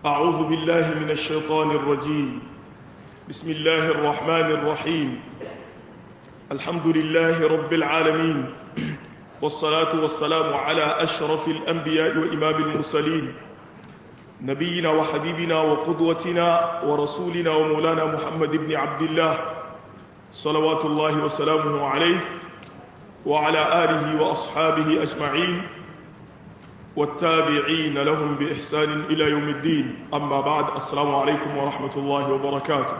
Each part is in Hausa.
أعوذ بالله من الشيطان الرجيم بسم الله الرحمن الرحيم الحمد لله رب العالمين والصلاة والسلام على أشرف الأنبياء وإمام المرسلين نبينا وحبيبنا وقدوتنا ورسولنا ومولانا محمد بن عبد الله صلوات الله وسلامه عليه وعلى آله وأصحابه أجمعين والتابعين لهم بإحسان إلى يوم الدين أما بعد السلام عليكم ورحمة الله وبركاته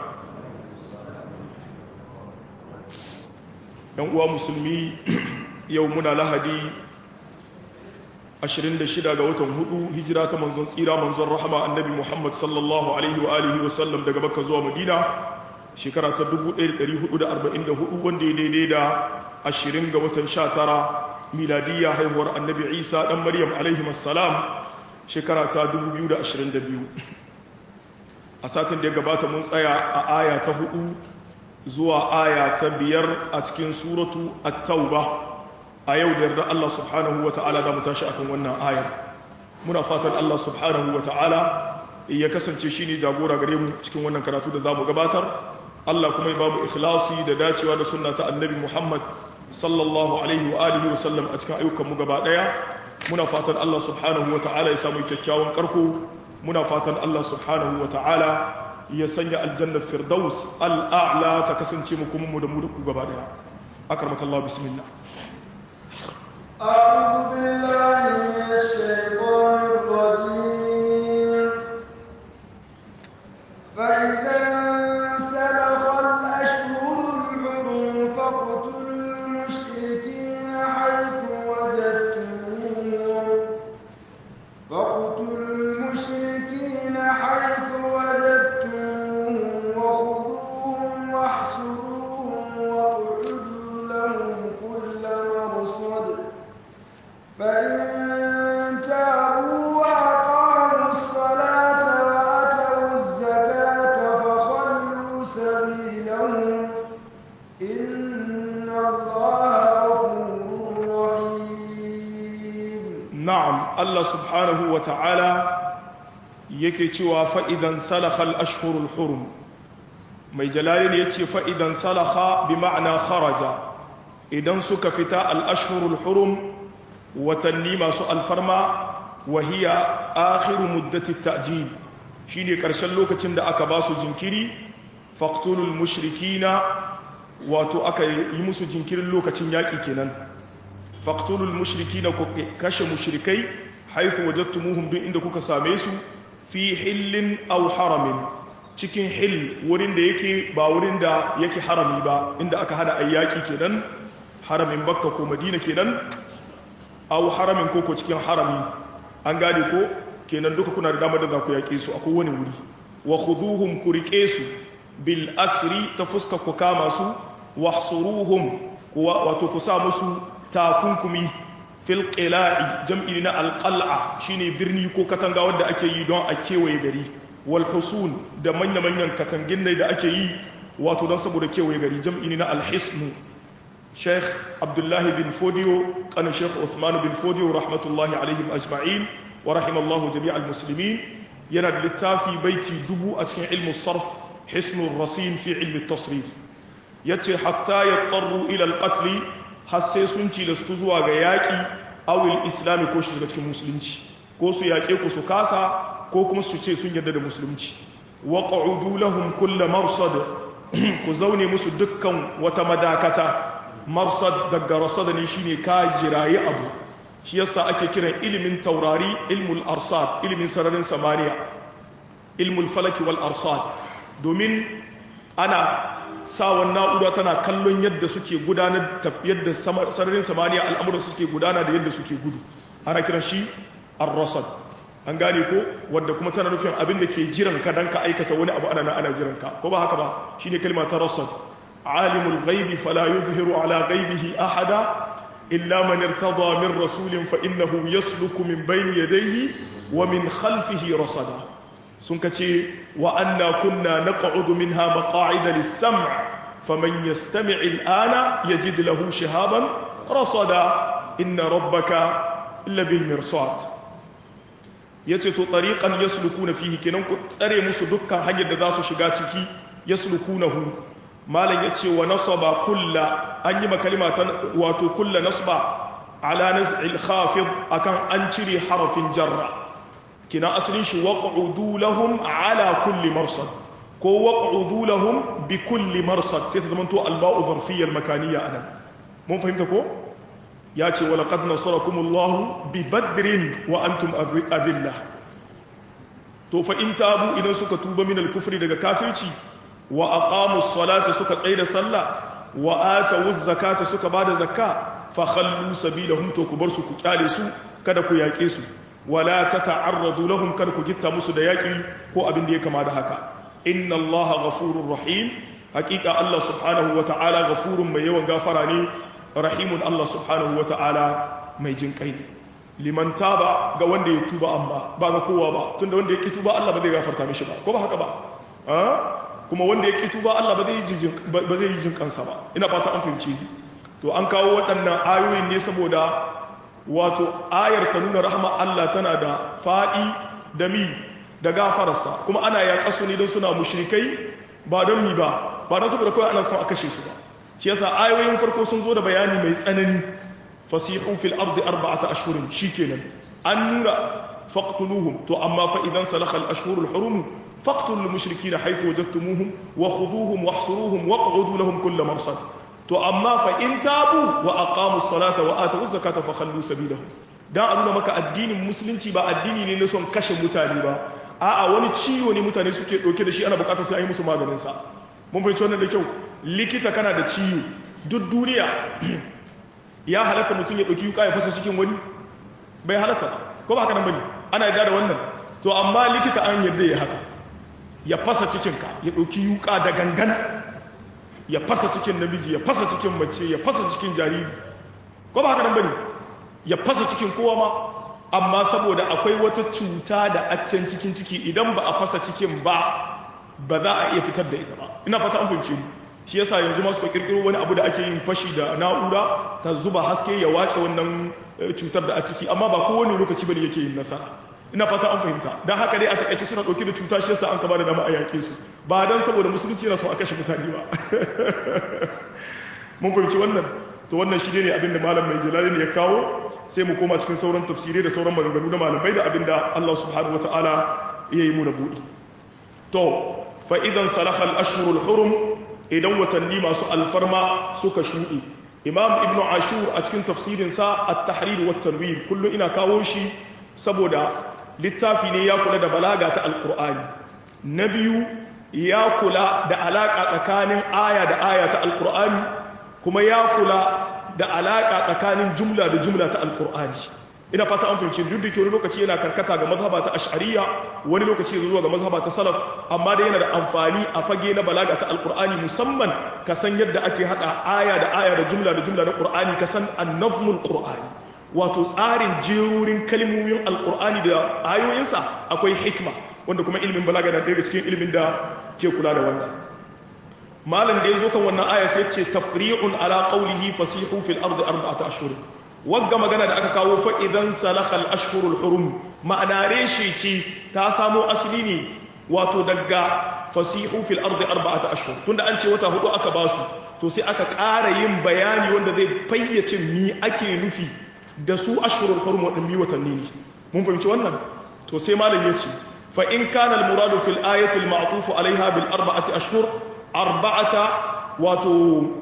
يوم مسلمي يومنا لهدي 26 ga watan hudu hijira ta manzon tsira manzon rahama annabi Muhammad sallallahu alaihi wa alihi wa sallam daga Makka zuwa Madina shekara ta 1444 wanda ya daidai da 20 ga watan 19 miladiyya haihuwar annabi Isa dan Maryam alaihi assalam shekara ta 2022 a satin da ya gabata mun tsaya a aya ta 4 zuwa aya ta 5 a cikin suratu at-tauba a yau da yarda Allah subhanahu wa ta'ala da mu tashi akan wannan ayar muna fatan Allah subhanahu wa ta'ala ya kasance shi ne jagora gare mu cikin wannan karatu da za mu gabatar Allah kuma ya ba mu ikhlasi da dacewa da sunna ta annabi Muhammad sallallahu alaihi wa alihi wa sallam a cikin ayyukan mu gaba daya muna fatan Allah subhanahu wa ta'ala ya samu kyakkyawan karko muna fatan Allah subhanahu wa ta'ala ya sanya aljanna firdaus al'a'la ta kasance mu kuma mu da mu da ku gaba daya akarmakallahu bismillah أعوذ بالله من الشيطان الرجيم فإذا انسلخ الأشهر الحرم فاقتلوا المشركين حيث وجدتموهم فاقتلوا المشركين حيث وجدتموهم وخذوهم واحصروهم واقعدوا لهم كل مرصد فإن تابوا وأقاموا الصلاة وآتوا الزكاة فخلوا سبيلهم إن الله غفور رحيم na'am Allah subhanahu wa ta'ala yake cewa fa'idan salakhal ashhurul hurum mai jalali ya ce fa'idan salakha bi ma'ana kharaja idan suka fita al'ashhurul hurum watanni masu alfarma wahiya akhiru muddati ta'jil shine ƙarshen lokacin da aka ba su jinkiri faqtulul mushrikina wato aka yi musu jinkirin lokacin yaƙi kenan faqtulul mushrikina ku kashe mushrikai haythu wajadtumuhum duk inda kuka same su fi hillin aw haramin cikin hill wurin da yake ba wurin da yake harami ba inda aka hana ayyaki kenan haramin bakka ko madina kenan aw haramin ko ko cikin harami an gane ko kenan duka kuna da damar da za ku yaƙe su a kowane wuri wa khuduhum ku riƙe su bil asri ta fuska ku kama su wahsuruhum kuwa wato ku sa musu takunkumi fil qila'i jam'i na alqal'a shine birni ko katanga wanda ake yi don a kewaye gari wal husun da manya-manyan katangin ne da ake yi wato don saboda kewaye gari jam'i na alhisnu sheikh abdullahi bin fodiyo kan sheikh uthman bin fodiyo rahmatullahi alaihim ajma'in wa rahimallahu jami'al muslimin yana da littafi baiti dubu a cikin ilmu sarf hisnul rasin fi ilmi tasrif yace hatta yattaru ila al-qatl har sai sun cilastu zuwa ga yaƙi awil islami ko shiga cikin musulunci ko su yaƙe ku su kasa ko kuma su ce sun yarda da musulunci wa qa'udu lahum kull marsad ku zaune musu dukkan wata madakata marsad daga rasad ne shine ka jirayi abu shi yasa ake kiran ilimin taurari ilmul arsad ilimin sararin samaniya ilmul falaki wal arsad domin ana sawan na'ura tana kallon yadda suke gudanar yadda sararin samaniya al'amuran suke gudana da yadda suke gudu ana kiran shi ar-rasad an gane ko wadda kuma tana nufin abin da ke jiran ka dan ka aikata wani abu ana ana jiran ka ko ba haka ba shine kalma ta rasad alimul ghaibi fala yuzhiru ala ghaibihi ahada illa man irtada min rasulin fa innahu yasluku min bayni yadayhi wa min khalfihi rasada sun kace wa anna kunna naq'udu minha maq'ida lis-sam' faman yastami' al-ana yajid lahu shihaban rasada inna rabbaka labil mirsad yace to tariqan yaslukuna fihi kenan ku tsare musu dukkan hanyar da za su shiga ciki yaslukunahu malam yace wa nasaba kulla an yi makalima ta wato kulla nasba ala naz'il khafid akan an cire harafin jarra kina asalin shi waq'udu lahum ala kulli marsad ko waq'udu lahum bi kulli marsad sai ta zama to alba'u zarfiyya almakaniyya anan mun fahimta ko ya ce wa laqad nasarakumullahu bi badrin wa antum adillah to fa in tabu idan suka tuba min al-kufri daga kafirci wa aqamu as-salata suka tsaida sallah wa atu zakata suka bada zakka fa khallu sabilahum to ku bar su ku kyale su kada ku yake su wala tata'arradu lahum kada ku gitta musu da yaki ko abin da ya kama da haka inna allaha ghafurur rahim hakika allah subhanahu wa ta'ala ghafurun mai yawan gafara ne rahimun allah subhanahu wa ta'ala mai jin kai ne liman taba ga wanda ya tuba amma ba ga kowa ba tunda wanda ya ki tuba Allah ba zai gafarta mishi ba ko ba haka ba kuma wanda ya ki tuba Allah ba zai yi ba zai yi jin kansa ba ina fata an fahimci to an kawo waɗannan ayoyin ne saboda wato ayar ta nuna rahama Allah tana da faɗi da mi da gafararsa kuma ana yaƙa su ne don suna mushrikai ba don mi ba ba don saboda kawai ana son a kashe su ba shi yasa ayoyin farko sun zo da bayani mai tsanani fasihu fil ardi arba'ata ashhurin shikenan an nuna faqtuluhum to amma fa idan salakha al ashhurul hurum faqtulul mushrikeena haythu wajadtumuhum wa khudhuhum wahsuruhum waq'udu lahum kull marsad to amma fa in tabu wa aqamu salata wa atu zakata fa khallu sabilahum dan a nuna maka addinin musulunci ba addini ne na son kashe mutane ba a'a wani ciwo ne mutane suke dauke da shi ana bukatar sai a yi musu maganin sa mun fahimci wannan da kyau likita kana da ciwo duk duniya ya halatta mutum ya ɗauki yuka ya fasa cikin wani bai halatta ba ko ba haka nan bane ana yarda da wannan to amma likita an yarda ya haka ya fasa cikinka ya ɗauki yuka da gangan ya fasa cikin namiji ya fasa cikin mace ya fasa cikin jariri ko ba haka nan bane ya fasa cikin kowa ma amma saboda akwai wata cuta da accen cikin ciki idan ba a fasa cikin ba ba za a iya fitar da ita ba ina fata an fahimce ni shi yasa yanzu masu kirkiro wani abu da ake yin fashi da na'ura ta zuba haske ya wace wannan cutar da a ciki amma ba kowane lokaci bane yake yin nasara ina fata an fahimta dan haka dai a takaice suna dauke da cuta shi yasa an kaba da dama a yake su ba dan saboda musulunci yana so a kashe mutane ba mun fahimci wannan to wannan shi ne abinda malam mai jalali ne ya kawo sai mu koma cikin sauran tafsirai da sauran maganganu na malamai da abinda Allah subhanahu wataala ya yi mu na buɗi to fa idan salakha al-ashhurul hurum idan watanni masu alfarma suka shuɗe imam ibn ashur a cikin tafsirinsa at-tahrir wa tanwir kullum ina kawo shi saboda littafi ne ya kula da balaga ta alqur'ani na biyu ya kula da alaka tsakanin aya da aya ta alqur'ani kuma ya kula da alaka tsakanin jumla da jumla ta alqur'ani ina fata an fahimci duk da ke wani lokaci yana karkata ga mazhaba ta ash'ariya wani lokaci zuwa ga mazhaba ta salaf amma dai yana da amfani a fage na balaga ta alqur'ani musamman ka san yadda ake hada aya da aya da jumla da jumla na qur'ani ka san annafmul qur'ani wato tsarin jerurin kalmomin alqur'ani da ayoyinsa akwai hikma wanda kuma ilimin balaga na daga cikin ilimin da ke kula da wannan malam da ya zo kan wannan aya sai ce tafri'un ala qawlihi fasihu fil ardi arba'ata ashhur wagga magana da aka kawo fa'idan salakal ashhurul hurum ma'ana reshe ce ta samo asali ne wato daga fasihu fil ardi arba'ata ashhur tunda an ce wata hudu aka basu to sai aka ƙara yin bayani wanda zai fayyace mi ake nufi da su ashhurul hurum wadannan watanni ne mun fahimci wannan to sai malam yace fa in kana al muradu fil ayati al ma'tuf alaiha bil arba'ati ashhur arba'ata wato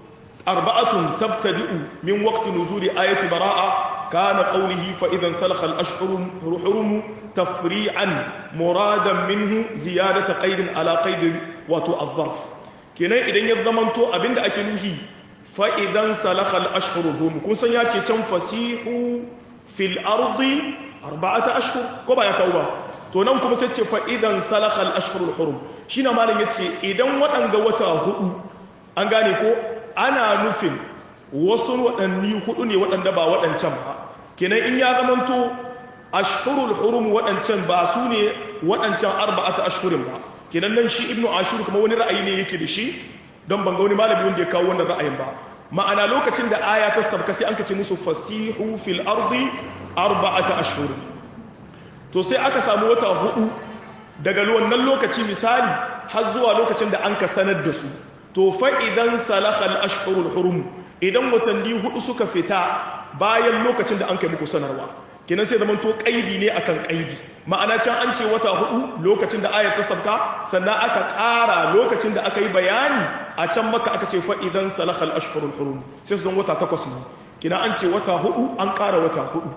أربعة تبتدئ من وقت نزول آية براءة كان قوله فإذا انسلخ الأشهر حرم تفريعا مرادا منه زيادة قيد على قيد وتو الظرف كنا إذن يضمنتو أبن أكنه فإذا انسلخ الأشهر حرم كن سنياتي تنفسيح في الأرض أربعة أشهر كما يكوبا to nan kuma sai ce fa idan salakha al-ashhurul hurum shine malam yace idan waɗanga wata hudu an gane ko ana nufin wasu waɗanni hudu ne waɗanda ba waɗancan ba kenan in ya zamanto ashhurul hurum waɗancan ba su ne waɗancan arba'ata ashhurin ba kenan nan shi ibnu ashur kuma wani ra'ayi ne yake da shi don ban ga wani malami wanda ya kawo wannan ra'ayin ba ma'ana lokacin da aya ta sabka sai an kace musu fasihu fil ardi arba'ata ashhur to sai aka samu wata hudu daga wannan lokaci misali har zuwa lokacin da an ka sanar da su to fa idan salahal ashhurul hurum idan watanni hudu suka fita bayan lokacin da an kai muku sanarwa kenan sai zaman to kaidi ne akan kaidi ma'ana can an ce wata hudu lokacin da ayat ta sabka sannan aka ƙara lokacin da aka yi bayani a can maka aka ce fa idan salahal ashhurul hurum sai su zan wata takwas ne kina an ce wata hudu an ƙara wata hudu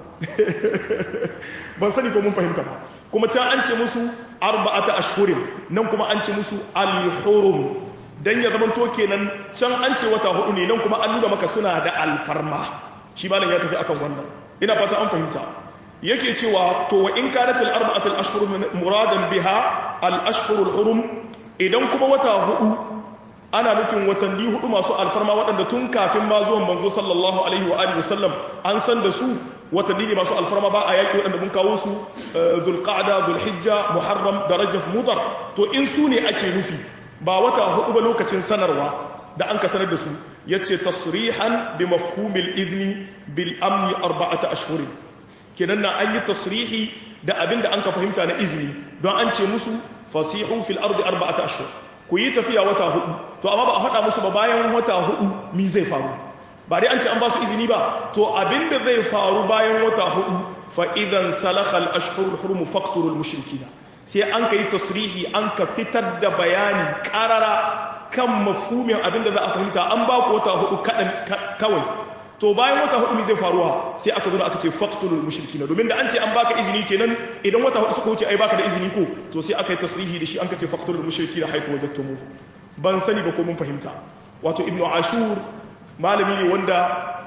ban sani ko mun fahimta ba kuma can an ce musu arba'ata ashhurin nan kuma an ce musu al-hurum dan ya zaman to kenan can an ce wata hudu ne nan kuma an nuna maka suna da alfarma shi malam ya tafi akan wannan ina fata an fahimta yake cewa to wa in kanat al-arba'atu al-ashhur muradan biha al-ashhur al-hurum idan kuma wata hudu ana nufin watanni hudu masu alfarma waɗanda tun kafin ma zuwan manzo sallallahu alaihi wa alihi wasallam an san da su watanni ne masu alfarma ba a yaƙi waɗanda mun kawo su zulqa'da zulhijja muharram da rajab mudar to in su ne ake nufi ba wata hudu ba lokacin sanarwa da an ka sanar da su yace tasrihan bi mafhumil idni bil amni arba'ata ashhurin kenan na an yi tasrihi da abin da an ka fahimta na izini don an ce musu fasihu fil ardi arba'ata ashhur ku yi tafiya wata hudu to amma ba a faɗa musu ba bayan wata hudu mi zai faru ba dai an ce an ba su izini ba to abinda zai faru bayan wata hudu fa idan salakhal ashhurul hurum faqturul mushrikina sai an kai tasrihi an ka fitar da bayani karara kan mafhumin abinda za a fahimta an ba ku wata hudu kadan kawai to bayan wata hudu mi zai faruwa sai aka zo aka ce faqturul mushrikina domin da an ce an baka izini kenan idan wata hudu suka wuce ai baka da izini ko to sai aka yi tasrihi da shi an ka ce faqturul mushrikina haifu wajadtumu ban sani ba ko mun fahimta wato ibnu ashur malami ne wanda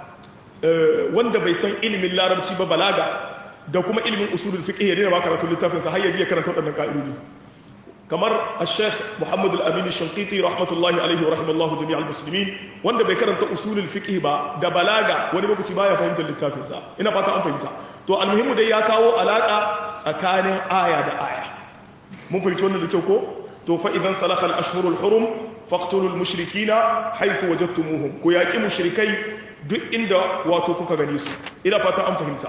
wanda bai san ilimin larabci ba balaga da kuma ilimin usulul fiqh ya dena ba karatu littafin sa har ya ya karanta wadannan ka'idodi kamar al-sheikh Muhammad al-Amin al-Shanqiti rahmatullahi alaihi wa rahimallahu jami' al-muslimin wanda bai karanta usulul fiqh ba da balaga wani lokaci baya fahimtar littafin sa ina fata an fahimta to almuhimu dai ya kawo alaka tsakanin aya da aya mun fahimci wannan da kyau ko to fa idan salakha al-ashhurul hurum faqtulul mushrikina haythu wajadtumuhum ku yaqi mushrikai duk inda wato kuka gane su ina fata an fahimta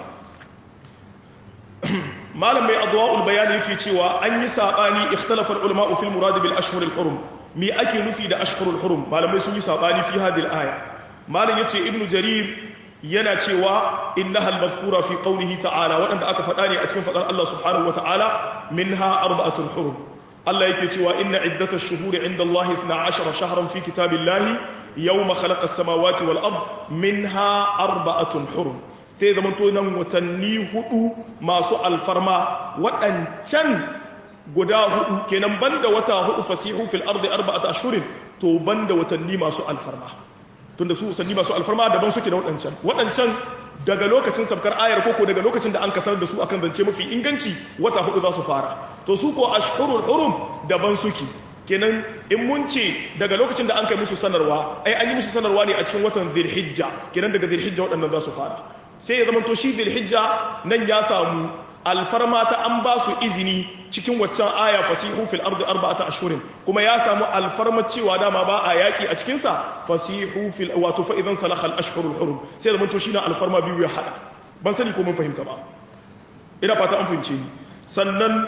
malam mai adwa'ul bayani yake cewa an yi sabani ikhtalafa ulama fil murad bil ashhurul hurum me ake nufi da ashhurul hurum malamai sun yi sabani fi hadhihi aya malam yace ibnu jarir yana cewa innaha al-mazkura fi qawlihi ta'ala wadanda aka faɗa ne a cikin faɗar Allah subhanahu wa ta'ala minha arba'atul hurum Allah yake cewa inna iddata shuhuri inda Allah 12 shahran fi kitabillahi yawma khalaqa as-samawati wal ard minha arba'atun hurum sai zaman to nan watanni hudu masu alfarma waɗancan guda hudu kenan banda wata hudu fasihu fil ardi arba'ata ashhurin to banda watanni masu alfarma tunda su watanni masu alfarma daban suke da waɗancan waɗancan daga lokacin sabkar ayar koko daga lokacin da an kasar da su akan zance mafi inganci wata hudu za su fara to su ko ashhurul hurum daban suke kenan in mun ce daga lokacin da an kai musu sanarwa ai an yi musu sanarwa ne a cikin watan dhulhijja kenan daga dhulhijja waɗannan za su fara sai ya zama to shi dhulhijja nan ya samu alfarma ta an ba su izini cikin waccan aya fasihu fil ardi arba'ata ashhurin kuma ya samu alfarma cewa dama ba a yaki a cikin sa fasihu fil wato fa idan salakha al ashhurul hurum sai zaman to shine alfarma biyu ya hada ban sani ko mun fahimta ba ina fata an fahimce ni sannan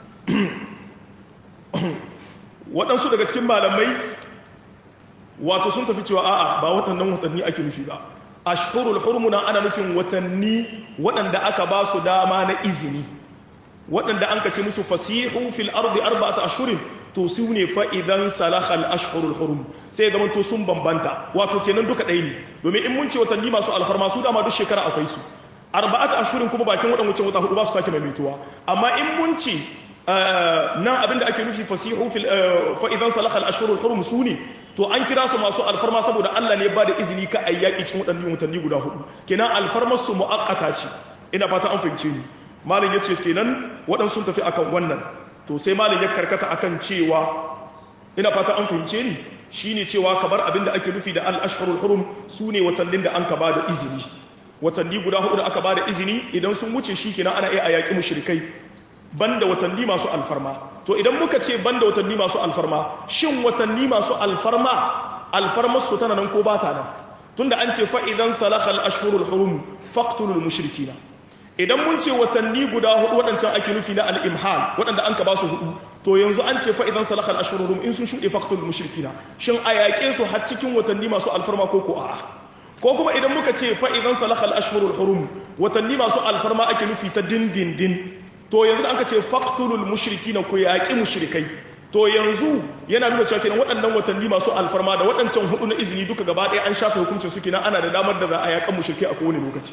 waɗansu daga cikin malamai wato sun tafi cewa a'a ba waɗannan watanni ake nufi ba ashhurul hurmuna ana nufin watanni waɗanda aka ba su dama na izini waɗanda an kace musu fasihu fil ardi arba'ata ashhurin to su ne fa idan salahal ashhurul hurum sai zaman to sun bambanta wato kenan duka ɗaya ne domin in mun ce watanni masu alfarma su dama duk shekara akwai su arba'ata ashhurin kuma bakin waɗannan wata hudu ba su sake maimaituwa amma in mun ce nan abinda ake nufi fasihu fil fa idan salahal ashhurul hurum su ne to an kira su masu alfarma saboda Allah ne ba da izini ka ayyaki cikin waɗannan watanni guda hudu kenan alfarmar su muakkata ce ina fata an fahimce ni malam yace kenan waɗansu sun tafi akan wannan to sai malam ya karkata akan cewa ina fata an fahimce ni shine cewa kabar abinda ake nufi da al-ashhurul hurum sune watannin da an ka ba da izini watanni guda hudu da aka ba da izini idan sun wuce shi kenan ana iya ayyaki mushrikai banda watanni masu alfarma to idan muka ce banda watanni masu alfarma shin watanni masu alfarma alfarmar su tana nan ko ba ta nan tunda an ce fa idan salakal ashhurul hurum faqtulul mushrikina idan mun ce watanni guda hudu waɗancan ake nufi na al-imhal waɗanda an ka ba su hudu to yanzu an ce fa idan salakha al-ashhurul in sun shuɗe faqtul mushrikina shin a yaƙe su har cikin watanni masu alfarma ko ko a'a ko kuma idan muka ce fa idan salakha al-ashhurul hurum watanni masu alfarma ake nufi ta dindindin to yanzu da an ka ce faqtulul mushrikina ku yaƙi mushrikai to yanzu yana nuna cewa kenan waɗannan watanni masu alfarma da waɗancan hudu na izini duka gaba ɗaya an shafe hukuncin su kenan ana da damar da za a yaƙan mushrike a kowane lokaci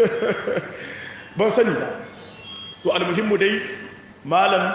ban sani ba to almuhimmu dai malam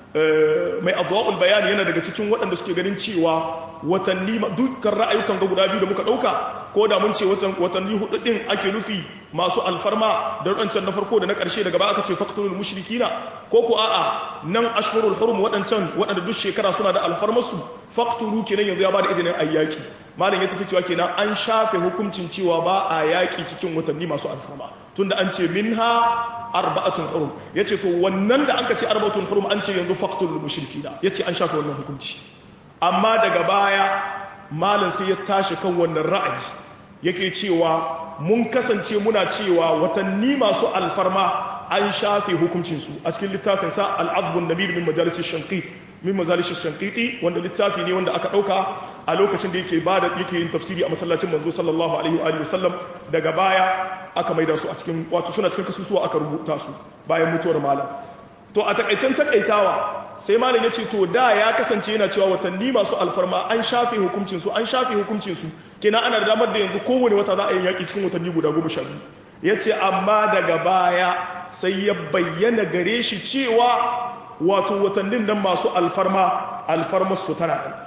mai adwa'ul bayani yana daga cikin waɗanda suke ganin cewa watanni dukkan ra'ayukan ga guda biyu da muka ɗauka ko da mun ce watanni hudu ɗin ake nufi masu alfarma da waɗancan na farko da na ƙarshe daga ba aka ce faktulul mushrikina ko ko a'a nan ashhurul hurum waɗancan waɗanda duk shekara suna da alfarmarsu faktulu kenan yanzu ya bada izinin ayyaki malam ya tafi cewa kenan an shafe hukuncin cewa ba a yaƙi cikin watanni masu alfarma tunda an ce minha arba'atun hurum yace to wannan da anka ce arba'atun hurum an ce yanzu faktulul mushrikina yace an shafe wannan hukunci amma daga baya malam sai ya tashi kan wannan ra'ayi yake cewa mun kasance muna cewa watanni masu alfarma an shafe hukuncinsu a cikin littafin sa al'adbun nabir min majalisar shanqit min majalisar shanqiti wanda littafi ne wanda aka dauka a lokacin da yake bada yake yin tafsiri a masallacin manzo sallallahu alaihi wa alihi wasallam daga baya aka maida su a cikin wato suna cikin kasusuwa aka rubuta su bayan mutuwar malam to a takaicen takaitawa sai malam ya ce to da ya kasance yana cewa watanni masu alfarma an shafe hukuncinsu an shafe hukuncinsu kenan ana da damar da yanzu kowane wata za a yi yaƙi cikin watanni guda goma sha biyu ya ce amma daga baya sai ya bayyana gare shi cewa wato watannin nan masu alfarma alfarmar su tana nan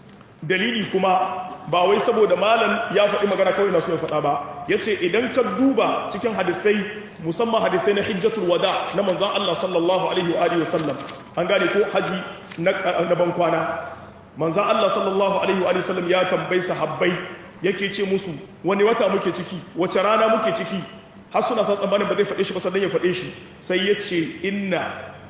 dalili kuma ba wai saboda malam ya faɗi magana kawai na so ya faɗa ba ya ce idan ka duba cikin hadithai musamman hadithai na hijjatul wada na manzan Allah sallallahu alaihi wa alihi wasallam an gane ko haji na ban kwana manzan Allah sallallahu alaihi wa sallam ya tambayi sahabbai yake ce musu wani wata muke ciki wace rana muke ciki har suna sa tsammanin ba zai faɗe shi ba sannan ya faɗe shi sai ya ce inna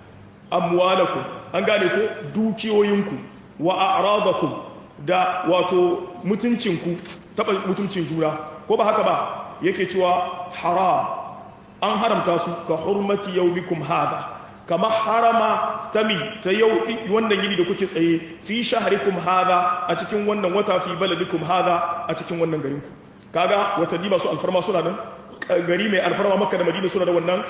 amwalakum an gane ko dukiyoyinku wa a'radakum da wato mutuncinku taɓa mutuncin juna ko ba haka ba yake cewa haram an haramta su ka hurmati yaumikum hada kama harama tami ta yau wannan yini da kuke tsaye fi shaharikum hada a cikin wannan wata fi baladikum hada a cikin wannan garinku kaga watanni masu alfarma suna nan gari mai alfarma makka da madina suna da wannan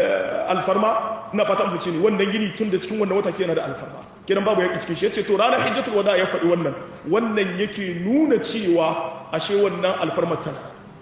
alfarma ina fata an fice ne wannan gini tun da cikin wannan wata ke yana da alfarma kenan babu yaki cikin shi yace to ranar hijjatul wada ya faɗi wannan wannan yake nuna cewa ashe wannan alfarma tana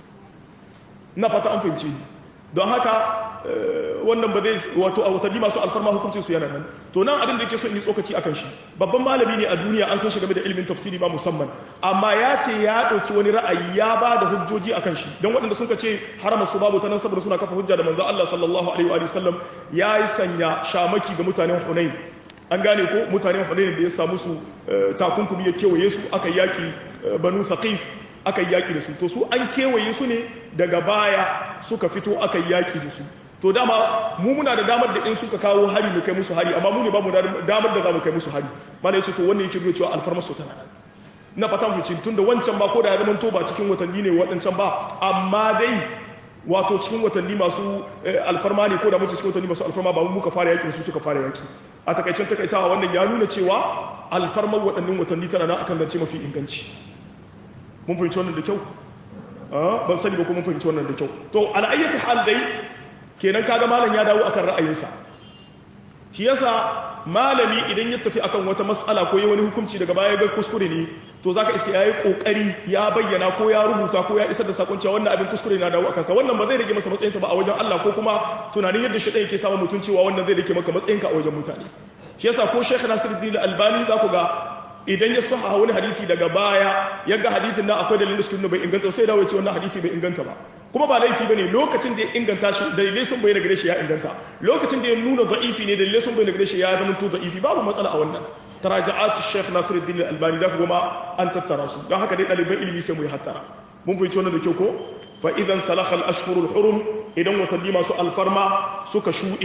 ina fata an fice ni don haka wannan ba zai wato a watanni masu alfarma hukuncin su yana nan to nan abin da yake so in yi tsokaci akan shi babban malami ne a duniya an san shi game da ilimin tafsiri ba musamman amma ya ce ya ɗauki wani ra'ayi ya ba da hujjoji akan shi don waɗanda sun ce harama su babu ta nan saboda suna kafa hujja da manzo Allah sallallahu alaihi wa sallam ya yi sanya shamaki ga mutanen Hunain an gane ko mutanen Hunain da ya samu su takunkumi ya kewaye su aka yaki banu Thaqif aka yaki da su to su an kewaye su ne daga baya suka fito aka yaki da su to dama mu muna da damar da in suka kawo hari mu kai musu hari amma mu ne ba mu damar da za mu kai musu hari mana yace to wannan yake nuna cewa alfarma su tana nan na fatan ku cin tunda wancan ba ko da ya zama to ba cikin watanni ne waɗancan ba amma dai wato cikin watanni masu alfarma ne ko da muke cikin watanni masu alfarma ba mu muka fara yaki su suka fara yaki a takaicen takaitawa wannan ya nuna cewa alfarman waɗannan watanni tana nan akan zance mafi inganci mun fahimci wannan da kyau ban sani ba ko mun fahimci wannan da kyau to al'ayyatu hal dai kenan kaga malam ya dawo akan ra'ayinsa shi yasa malami idan ya tafi akan wata mas'ala ko ya wani hukunci daga baya ga kuskure ne to zaka iske yayi kokari ya bayyana ko ya rubuta ko ya isar da sakon cewa wannan abin kuskure na dawo akan sa wannan ba zai rage masa matsayinsa ba a wajen Allah ko kuma tunanin yadda shi yake samun mutun cewa wannan zai rage maka matsayinka a wajen mutane shi yasa ko Sheikh Nasiruddin Albani za ku ga idan ya saha wani hadisi daga baya ya ga hadisin nan akwai dalilin sunan bai inganta sai dawo ya ce wannan hadisi bai inganta ba kuma ba laifi bane lokacin da ya inganta shi dalilai sun bayyana gare shi ya inganta lokacin da ya nuna da'ifi ne dalilai sun bayyana gare shi ya zama to da'ifi babu matsala a wannan taraja'at Sheikh Nasiruddin Albani za ku goma an tattara su don haka dai ɗaliban ilimi sai mu yi hattara mun fahimci wannan da kyau ko fa idan salakha al-ashhurul hurum idan watanni masu alfarma suka shuɗe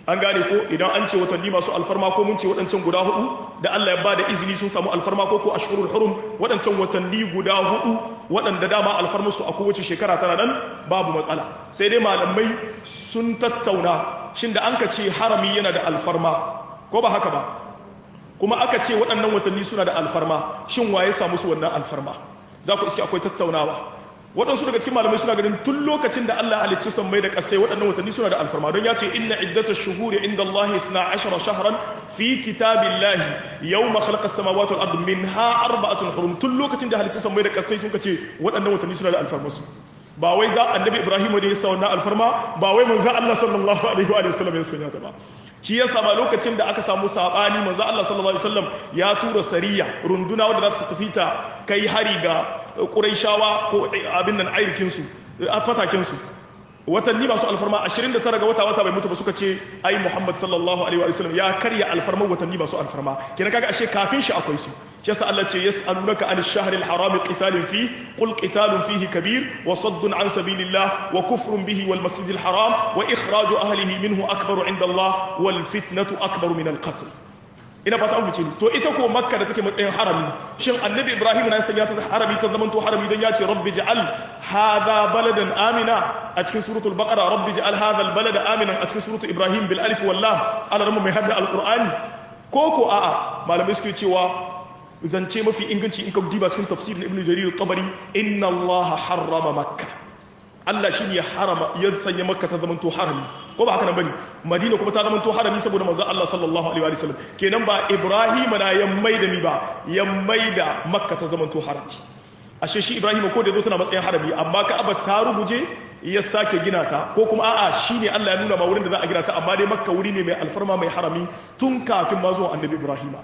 an gane ko idan an ce watanni masu alfarma ko mun ce waɗancan guda hudu da Allah ya ba da izini sun samu alfarma ko ko ashhurul hurum waɗancan watanni guda hudu waɗanda dama alfarmarsu a kowace shekara tana nan babu matsala sai dai malamai sun tattauna shin da an ka ce harami yana da alfarma ko ba haka ba kuma aka ce waɗannan watanni suna da alfarma shin waye samu su wannan alfarma za ku iske akwai tattaunawa waɗansu daga cikin malamai suna ganin tun lokacin da Allah halicci sammai da ƙasai waɗannan watanni suna da alfarma don ya ce inna iddatash shuhuri inda Allah 12 shahran fi kitabillahi yawma khalaqa as-samawati wal ardi minha arba'atun hurum tun lokacin da halicci sammai da ƙasai sun ce waɗannan watanni suna da alfarma su ba wai za annabi Ibrahim ne ya sa wannan alfarma ba wai manzo Allah sallallahu alaihi wa sallam ya sanya ta ba shi yasa ba lokacin da aka samu sabani manzo Allah sallallahu alaihi wasallam ya tura sariya runduna wadda za ta tafi ta kai hari ga Qurayshawa ko abin nan airikin su a fatakin su watanni masu alfarma 29 ga wata wata bai mutu ba suka ce ai Muhammad sallallahu alaihi wasallam ya karya alfarman watanni masu alfarma kenan kaga ashe kafin shi akwai su shi yasa Allah ce yas'alunaka anil shahril harami qitalin fi qul qitalun fihi kabir wa saddun an sabilillah wa kufrun bihi wal masjidil haram wa ikhraju ahlihi minhu akbaru inda Allah wal fitnatu akbaru min al qatl ina fata an fice to ita ko makka da take matsayin harami shin annabi ibrahim na sanya ta harami ta zamanto harami dan ya ce rabbi ja'al hadha baladan amina a cikin suratul baqara rabbi ja'al hadha al balada aminan a cikin suratul ibrahim bil alif wal lam ana ramu mai hadda al qur'ani ko ko a'a malamai suke cewa zance mafi inganci in ka diba cikin tafsirin ibnu jarir at-tabari inna allaha harrama makkah Allah shi ne ya harama ya sanya makka ta zamanto harami ko ba haka nan bane madina kuma ta zamanto harami saboda manzon Allah sallallahu alaihi wa sallam kenan ba ibrahim na ya maida mi ba ya maida makka ta zamanto harami ashe shi ibrahim ko da yazo tana matsayin harami amma ka'aba ta ruguje ya sake gina ta ko kuma a'a shine Allah ya nuna ma wurin da za a gina ta amma dai makka wuri ne mai alfarma mai harami tun kafin ma zuwa annabi ibrahima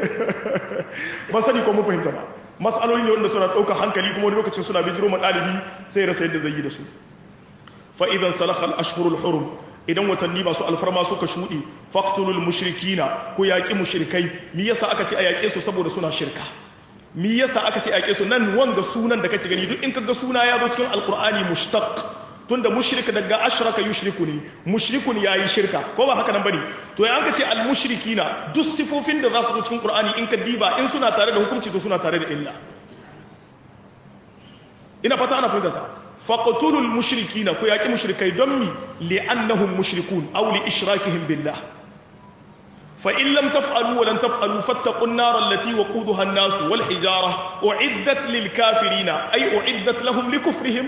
ba sani ko mun fahimta ba matsaloli ne wanda suna ɗaukar hankali kuma wani lokacin suna bijiro ma ɗalibi sai rasa yadda zai yi da su fa'idan salakal ashhurul hurum idan watanni masu alfarma suka shuɗe faktulul mushrikina ko yaƙi mushrikai mi yasa aka ce a yaƙe su saboda suna shirka mi yasa aka ce a yaƙe su nan wanga sunan da kake gani duk in kaga suna ya zo cikin alqur'ani mushtaq tunda mushrik daga ashraka yushriku ne mushrikun yayi shirka ko ba haka nan bane to ya anka ce al mushrikina duk sifofin da za su zo cikin qur'ani in ka diba in suna tare da hukunci to suna tare da illa ina fata ana fahimta ta faqtulul mushrikina ko yaki mushrikai don mi li'annahum mushrikun aw li ishrakihim billah fa in lam taf'alu wa lan taf'alu fattaqun nar allati waquduha an-nas wal hijara u'iddat lil kafirina ay u'iddat lahum likufrihim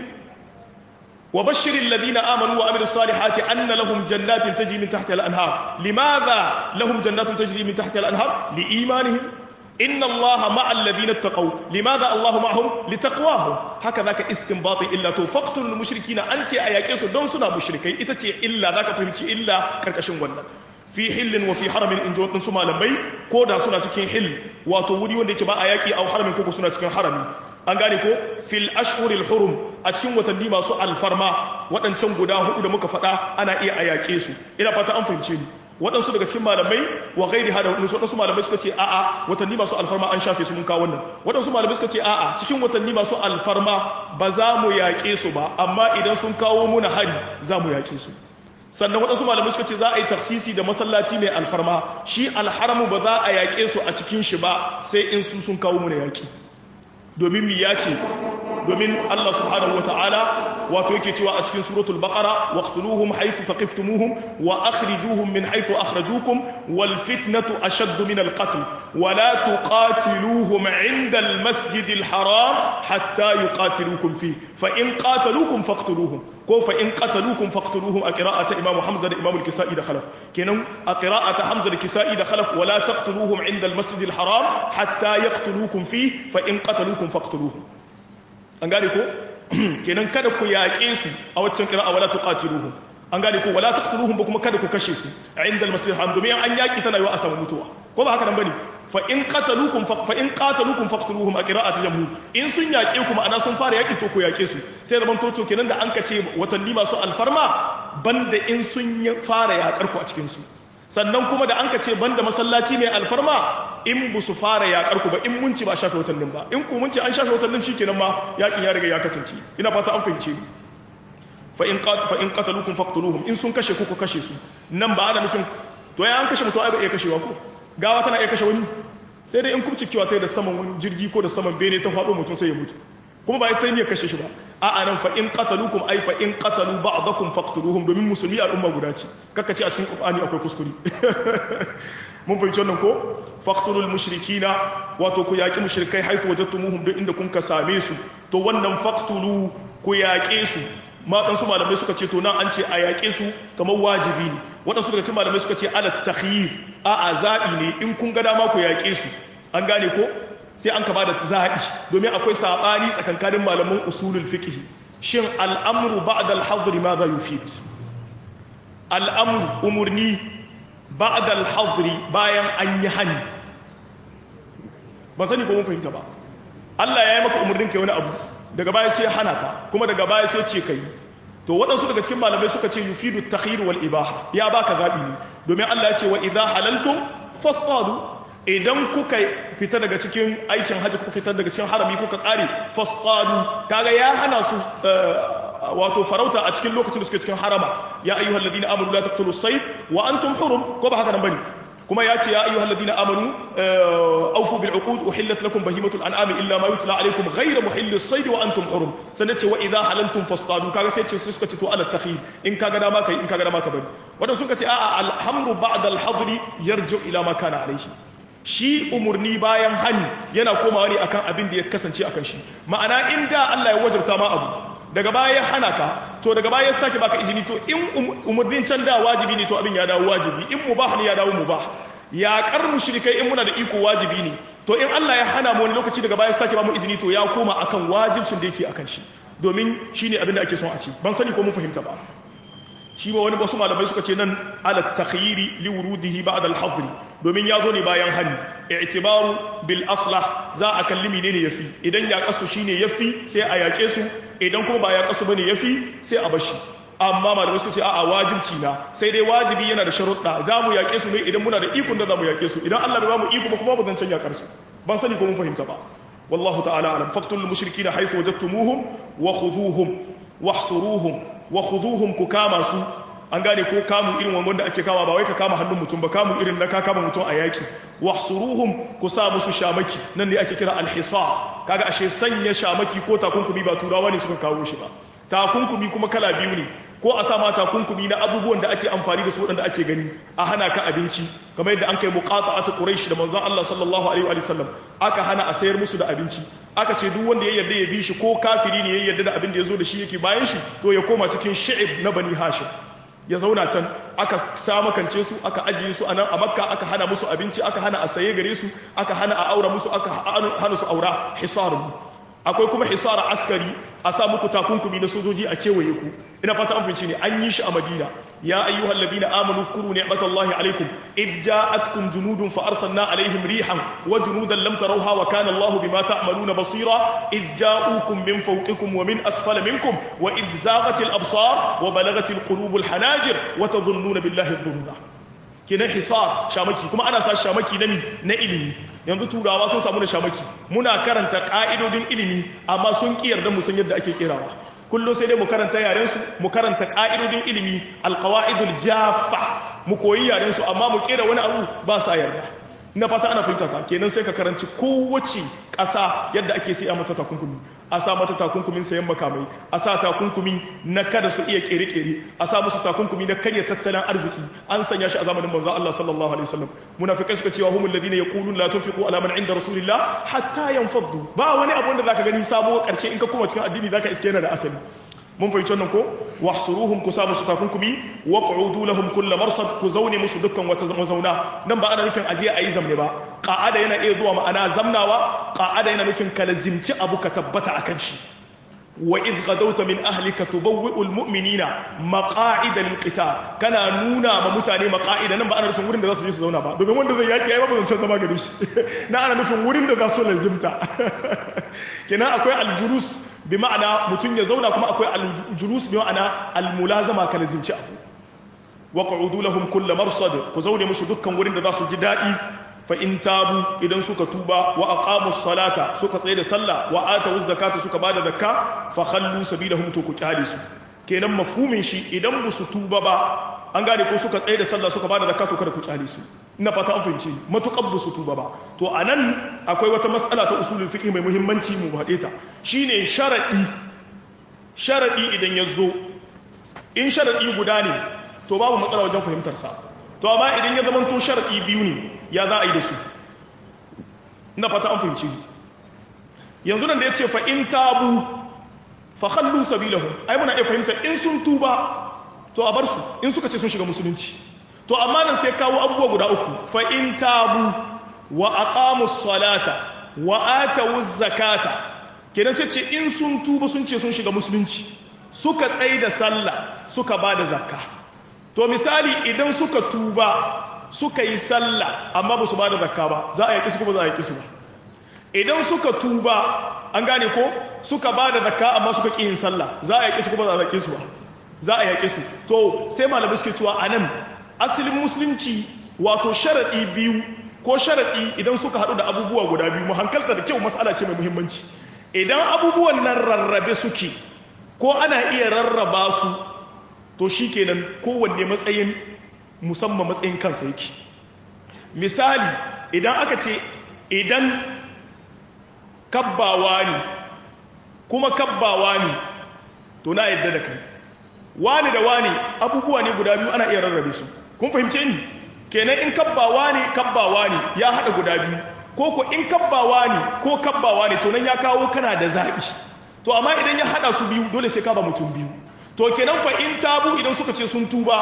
وبشر الذين آمنوا وعملوا الصالحات أن لهم جنات تجري من تحتها الأنهار لماذا لهم جنات تجري من تحتها الأنهار لإيمانهم إن الله مع الذين اتقوا لماذا الله معهم لتقواهم هكذا كاستنباط إلا توفقت المشركين أنت أياكيس دون سنة مشركي إتتي إلا ذاك فهمتي إلا كركشن ونن fi hillin wa fi haramin in ji waɗansu malamai ko da suna cikin hill wato wuri wanda yake ba a yaƙi a haramin koko suna cikin harami an gane ko fil ashhuril hurum a cikin watanni masu alfarma waɗancan guda hudu da muka faɗa ana iya a yaƙe su ina fata an fahimce ni waɗansu daga cikin malamai wa gairi hada waɗansu waɗansu malamai suka ce a'a watanni masu alfarma an shafe su mun kawo wannan waɗansu malamai suka ce a'a cikin watanni masu alfarma ba za mu yaƙe su ba amma idan sun kawo muna hari za mu yaƙe su sannan waɗansu malamai suka ce za a yi tafsisi da masallaci mai alfarma shi alharamu ba za a yaƙe su a cikin shi ba sai in su sun kawo muna yaƙi domin mi ya ce domin Allah subhanahu wa ta'ala wato yake cewa a cikin suratul baqara waqtuluhum haythu taqiftumuhum wa akhrijuhum min haythu akhrajukum wal fitnatu ashaddu min al qatl wa la tuqatiluhum 'inda al masjid al haram hatta yuqatilukum fi fa in qataluukum faqtuluhum ko fa in qataluukum faqtuluhum a qira'ati imam hamza da imam al kisai da khalaf kenan a qira'ati hamza da kisai da khalaf wa la taqtuluhum 'inda al masjid al haram hatta yaqtulukum fi fa in qataluukum faqtuluhum an gane ko kenan kada ku yaƙe su a waccan kira a wala tuqatiluhum an gane ko wala taqtuluhum ba kuma kada ku kashe su a inda al-masjid haram domin an yaƙi tana yiwa a samu mutuwa ko ba haka nan bane fa in qataluukum fa in qataluukum faqtuluhum a qira'ati jamhur in sun yaƙe ku ma'ana sun fara yaƙi to ku yaƙe su sai zaman to kenan da an kace watanni masu alfarma banda in sun fara yaƙar ku a cikin su sannan kuma da an ka ce banda masallaci mai alfarma in bu su fara yaƙar ku ba in mun ci ba shafe watannin ba in ku mun ci an shafe watannin shikenan ma yaƙin ya riga ya kasance ina fata an fahimce ni fa in fa in qataluukum faqtuluhum in sun kashe ku ku kashe su nan ba ana nufin to ya an kashe mutum ai ba iya kashewa ko gawa tana iya kashe wani sai dai in kubcikewa ta da saman wani jirgi ko da saman bene ta faɗo mutum sai ya mutu kuma ba ita ne kashe shi ba a anan fa in qataluukum ay fa in qatalu ba'dakum faqtuluhum domin musulmi al'umma guda ce kaka ce a cikin qur'ani akwai kuskure mun fahimci wannan ko faqtulul mushrikina wato ku yaki mushrikai haifu wajadtumuhum duk inda kun ka same su to wannan faqtulu ku yaƙe su maɗansu malamai suka ce to nan an ce a yaƙe su kamar wajibi ne waɗansu daga cikin malamai suka ce ala takhyir a a zaɓi ne in kun ga dama ku yaƙe su an gane ko sai an ka ba da zaɓi domin akwai saɓani tsakankanin malaman usulul fiqh shin al'amru ba'da al-hadr ma za yufid al'amru umurni ba'da al-hadr bayan an yi hani ba sani ko mun fahimta ba Allah ya yi maka umurnin kai wani abu daga baya sai hana ka kuma daga baya sai ce kai to waɗansu daga cikin malamai suka ce yufidu takhir wal ibaha ya baka gabi ne domin Allah ya ce wa idha halaltum fasadu idan kuka fita daga cikin aikin haji kuka fita daga cikin harami kuka kare fasadu kaga ya hana su wato farauta a cikin lokacin da suke cikin harama ya ayyuhal ladina amanu la taqtulu sayd wa antum hurum ko ba haka nan bane kuma ya ce ya ayyuhal ladina amanu awfu bil uqud uhillat lakum bahimatul an'ami illa ma yutla alaykum ghayra muhillis sayd wa antum hurum sannan ce wa idha halaltum fastadu kaga sai ce suka ce to ala takhir in kaga dama kai in kaga dama ka bari wadanda suka ce a'a alhamru ba'da al-hadri yarju ila ma kana alayhi shi umurni bayan hani yana komawa ne akan abin da ya kasance akan shi ma'ana inda Allah ya wajabta ma abu daga baya ya hana ka to daga baya ya sake baka izini to in umurnin can da wajibi ne to abin ya dawo wajibi in mubah ne ya dawo mubah ya kar mushrikai in muna da iko wajibi ne to in Allah ya hana mu wani lokaci daga baya sake ba mu izini to ya koma akan wajibcin da yake akan shi domin shine abin da ake son a ci ban sani ko mun fahimta ba shi ba wani wasu malamai suka ce nan ala takhyiri li wurudihi ba'da al-hadr domin ya zo ne bayan hani i'tibaru bil aslah za a kalli menene yafi idan ya kasu shine yafi sai a yake su idan kuma ba ya kasu bane yafi sai a bashi amma malamai suka ce a'a wajibci na sai dai wajibi yana da sharuɗa za mu yake su ne idan muna da ikon da za mu yake su idan Allah bai ba mu iko ba kuma ba zan canja karsu ban sani ko mun fahimta ba wallahu ta'ala alam faqtul mushrikeena haythu wajadtumuhum wa khudhuhum wahsuruhum wa khuduhum ku kama su an gane ko kamu irin wanda ake kama ba wai ka kama hannun mutum ba kamu irin na ka kama mutum a yaki wahsuruhum ku sa musu shamaki nan ne ake kira alhisa kaga ashe sanya shamaki ko takunkumi ba turawa ne suka kawo shi ba takunkumi kuma kala biyu ne ko a sa ma takunkumi na abubuwan da ake amfani da su waɗanda ake gani a hana ka abinci kamar yadda an kai muqata'atu quraish da manzon Allah sallallahu alaihi wa sallam aka hana a sayar musu da abinci aka ce duk wanda ya yarda ya bi shi ko kafiri ne ya yarda da abin da ya zo da shi yake bayan shi to ya koma cikin shi'ib na bani hashim ya zauna can aka samakance su aka ajiye su a nan a makka aka hana musu abinci aka hana a saye gare su aka hana a aura musu aka hana su aura hisarun akwai kuma hisara askari a sa muku takunkumi na sojoji a kewaye ku ina fata an fice ne an yi shi a madina ya ayyuhal ladina amanu zkuru ni'matallahi alaikum id ja'atkum junudun fa arsalna alaihim rihan wa junudan lam tarawha wa kana Allahu bima ta'maluna basira id ja'ukum min fawqikum wa min asfala minkum wa id zaghatil absar wa balagatil qulubul hanajir wa tadhunnuna billahi dhununa kenan hisar shamaki kuma ana sa shamaki na mi na ilimi yanzu turawa sun samu da shamaki muna karanta ka'idodin ilimi amma sun ki yarda mu san yadda ake kirawa kullum sai dai mu karanta yaren su mu karanta ka'idodin ilimi alqawaidul jaffa mu koyi yaren su amma mu kera wani abu ba sa yarda na fata ana fahimta ka kenan sai ka karanci kowace ƙasa yadda ake sai a mata takunkumi a sa mata takunkumin sayan makamai a sa takunkumi na kada su iya kere-kere a sa musu takunkumi na karya tattalin arziki an sanya shi a zamanin manzon Allah sallallahu alaihi wasallam munafikai suka cewa humul ladina yaqulun la tunfiqu ala man inda rasulillah hatta yanfaddu ba wani abu wanda zaka gani sabo karshe in ka koma cikin addini zaka iske yana da asali mun fahimci wannan ko wahsuruhum ku sa musu takunkumi wa qu'udu lahum kull marsad ku zaune musu dukkan wata mazauna nan ba ana nufin aje ayi zamne ba qa'ada yana iya zuwa ma'ana zamnawa qa'ada yana nufin ka lazimci abu ka tabbata akan shi wa idh gadawta min ahlika tubawwi'u almu'minina maqa'ida lilqital kana nuna ma mutane maqa'ida nan ba ana nufin wurin da za su je su zauna ba domin wanda zai yaki ai ba zan zama gare shi na ana nufin wurin da za su lazimta kenan akwai aljulus bi ma'ana mutum ya zauna kuma akwai aljulus bi ma'ana almulazama ka lazimci abu wa qu'udu lahum kull marsad ku zaune musu dukkan wurin da za su ji dadi fa in tabu idan suka tuba wa aqamu salata suka tsaye da sallah wa atu zakata suka bada zakka fa khallu sabilahum to ku kyale su kenan mafhumin shi idan ba su tuba ba an gane ko suka tsaye da sallah suka bada zakatu kada ku kyale su ina fata an fahimci matukar ba su tuba ba to anan akwai wata mas'ala ta usulul fiqh mai muhimmanci mu haɗe ta shine sharadi sharadi idan ya zo in sharadi guda ne to babu matsala wajen fahimtar sa to amma idan ya zama to sharadi biyu ne ya za a yi da su ina fata an fahimci yanzu nan da yace fa in tabu fa khallu sabilahum ai muna iya fahimta in sun tuba to a bar su in suka ce sun shiga musulunci to amma nan sai kawo abubuwa guda uku fa in tabu wa aqamus salata wa atawuz zakata kenan sai ce in sun tuba sun ce sun shiga musulunci suka tsaye da sallah suka ba da zakka to misali idan suka tuba suka yi sallah amma ba su ba da zakka ba za a yaki su kuma za a yaki su ba idan suka tuba an gane ko suka ba da zakka amma suka ƙi yin sallah za a yaki su kuma za a yaki su ba za a yaki su to sai malamai suke cewa anan asalin musulunci wato sharaɗi biyu ko sharaɗi idan suka haɗu da abubuwa guda biyu mu hankalta da kyau mas'ala ce mai muhimmanci idan abubuwan nan rarrabe suke ko ana iya rarraba su to shi kenan kowanne matsayin musamman matsayin kansa yake misali idan aka ce idan kabbawa ne kuma kabbawa ne to na yadda da kai wani da wani abubuwa ne guda biyu ana iya rarrabe su kun fahimce ni kenan in kabbawa ne kabbawa ne ya haɗa guda biyu ko ko in kabbawa ne ko kabbawa ne to nan ya kawo kana da zaɓi to amma idan ya haɗa su biyu dole sai ka ba mutum biyu to kenan fa in tabu idan suka ce sun tuba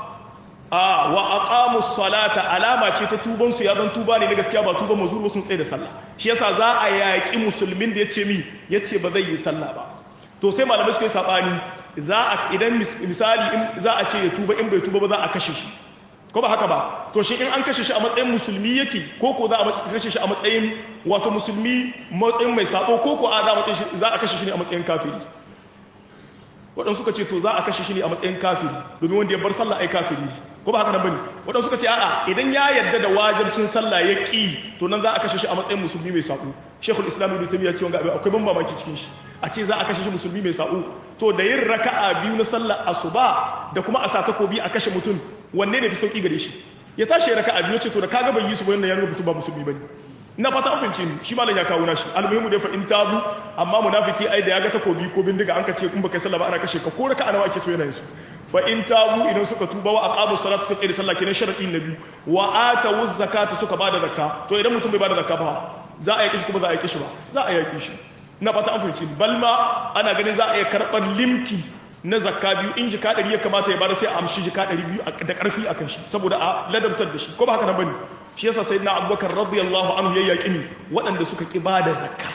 a wa aqamu salata alama ce ta tuban su ya zan tuba ne na gaskiya ba tuban mazur ba sun tsaye da sallah shi yasa za a yaƙi musulmin da yace mi yace ba zai yi sallah ba to sai malamai suka yi sabani za a idan misali in za a ce ya tuba in bai tuba ba za a kashe shi ko ba haka ba to shi in an kashe shi a matsayin musulmi yake ko ko za a kashe shi a matsayin wato musulmi matsayin mai sabo ko ko a za a kashe shi ne a matsayin kafiri waɗansu suka ce to za a kashe shi ne a matsayin kafiri domin wanda ya bar sallah ai kafiri ne ko ba haka nan bane waɗansu suka ce a'a idan ya yarda da wajibcin sallah ya ƙi to nan za a kashe shi a matsayin musulmi mai sabo shekul islam ibn taymiya ce wanga akwai ban mamaki cikin shi a ce za a kashe shi musulmi mai sabo to da yin raka'a biyu na sallar asuba da kuma a sa takobi a kashe mutum wanne ne fi sauki gare shi ya tashi ya raka'a biyu ce to da kaga bai yi su ba yanda ya nuna mutum ba musulmi bane ina fata an fahimce ni shi malam ya kawo nashi almuhimu da fa in tabu amma munafiki ai da ya ga takobi ko bindiga an ka ce in baka sallah ba ana kashe ka ko raka'a nawa ake so yana yin su fa in tabu idan suka tuba wa aqamu salata suka tsaya da sallah kenan sharadi na biyu wa atu zakata suka bada zakka to idan mutum bai bada zakka ba za a yaki shi kuma za a yaki shi ba za a yaki shi ina fata an fahimci balma ana ganin za a iya karɓar limki na zakka biyu in jika ɗari ya kamata ya bada sai a amshi jika ɗari biyu da ƙarfi a kan shi saboda a ladabtar da shi ko ba haka nan bane shi yasa sai na abubakar radiyallahu anhu ya yaƙi ni waɗanda suka ƙi bada zakka